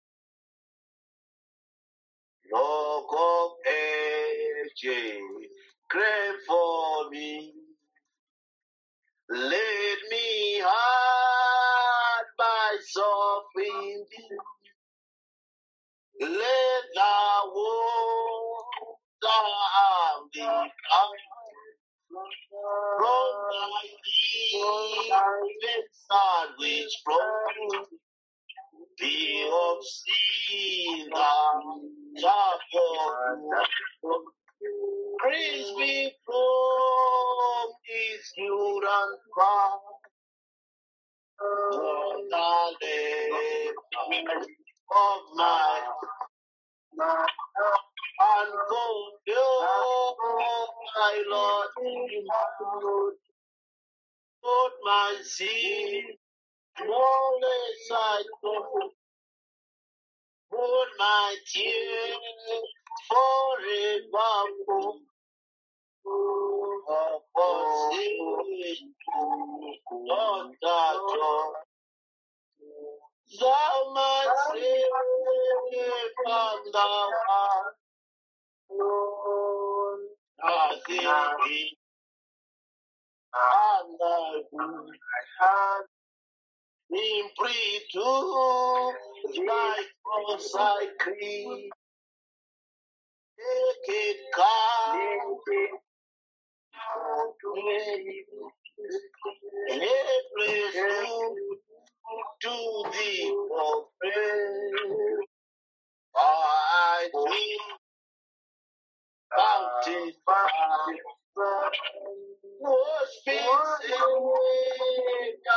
Rock of ages, crave for me. Let me hide myself in thee. Let the water of thee come from thy living side which flows be of sin the chapel. Praise be from his good and crown. On the labor of my and fulfill my Lord. Put my sin, more aside, put my tears forever. For sin, not that all. Thou must save from thou art nothing and thy good. In free to thy cross I cling. Take it, come to me. Every soul to thee for prayer. I do bounty was been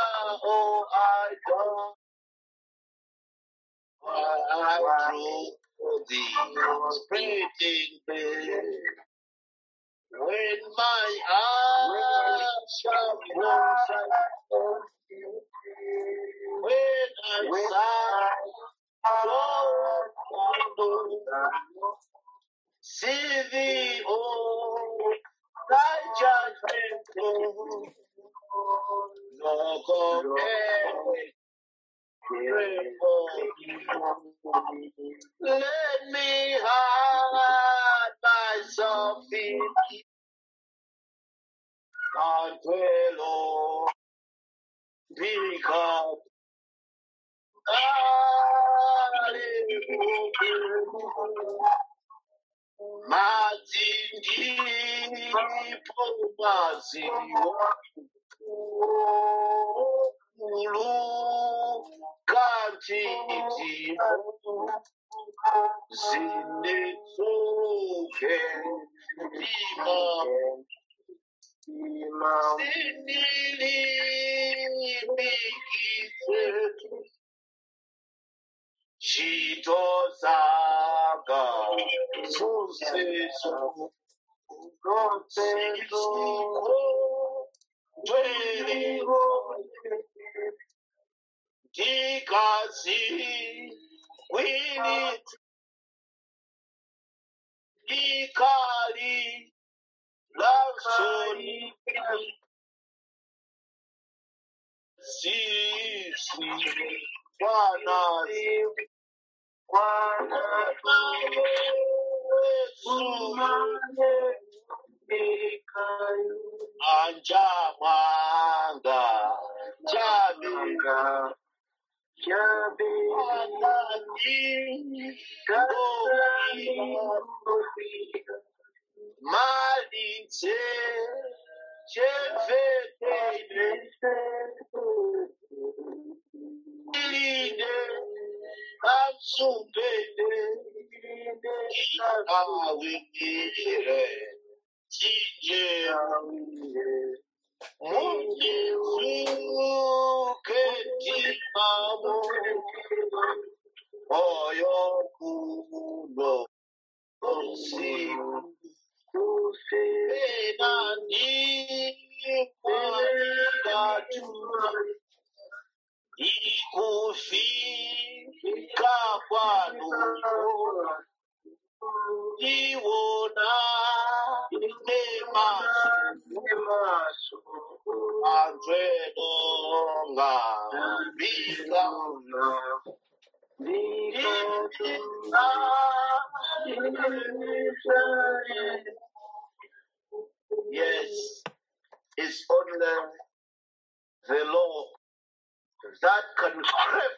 oh I come I true for thee, spreading me. When my eyes shall close, when I shall see thee, oh, thy judgment, no compare. Let me hide myself in thee, and dwell on because Mazindipo maziwa ulu kanti itimo zinetsuke ima sinilibikise chitozaga suseso Siko tweliho dikazi wini dikali lasoni sisi wanazi anja mwanga jabenga malitse chevetene ilinde amsumbene awinire tinje munyezuke timamo oyo kuno usiku ena ndimwanidatu ikufika kwanu iwona nemaso anzwenonga bika Yes, it's only the Lord that can grip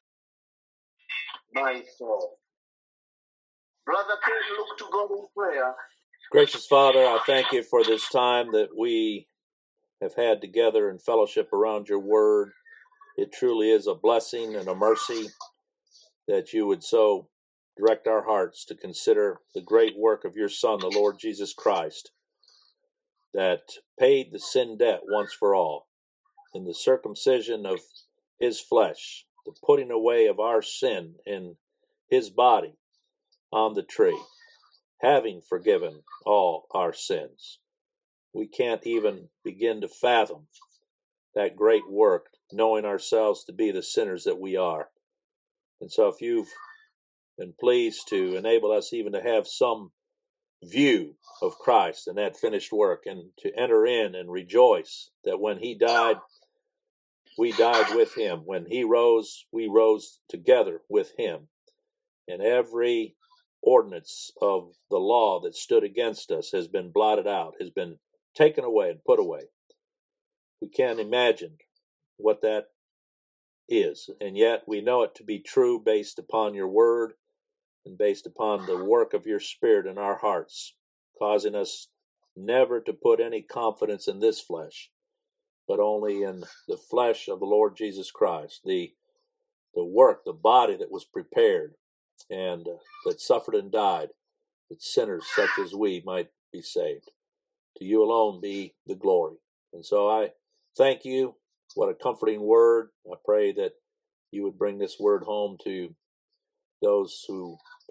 my soul. Brother Ken, look to God in prayer. Gracious Father, I thank you for this time that we have had together in fellowship around your word. It truly is a blessing and a mercy that you would so direct our hearts to consider the great work of your Son, the Lord Jesus Christ, that paid the sin debt once for all in the circumcision of his flesh, the putting away of our sin in his body on the tree, having forgiven all our sins. We can't even begin to fathom that great work, knowing ourselves to be the sinners that we are. And so, if you've been pleased to enable us even to have some view of Christ and that finished work, and to enter in and rejoice that when He died, we died with Him. When He rose, we rose together with Him. And every ordinance of the law that stood against us has been blotted out, has been taken away and put away. We can't imagine what that is, and yet we know it to be true based upon your word and based upon the work of your spirit in our hearts, causing us never to put any confidence in this flesh, but only in the flesh of the Lord Jesus Christ, the the work, the body that was prepared and uh, that suffered and died, that sinners such as we might be saved. To you alone be the glory. And so I thank you. What a comforting word. I pray that you would bring this word home to those who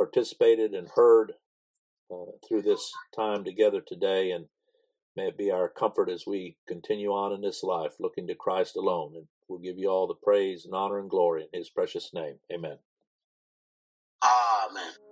participated and heard uh, through this time together today. And may it be our comfort as we continue on in this life, looking to Christ alone. And we'll give you all the praise and honor and glory in His precious name. Amen. Amen.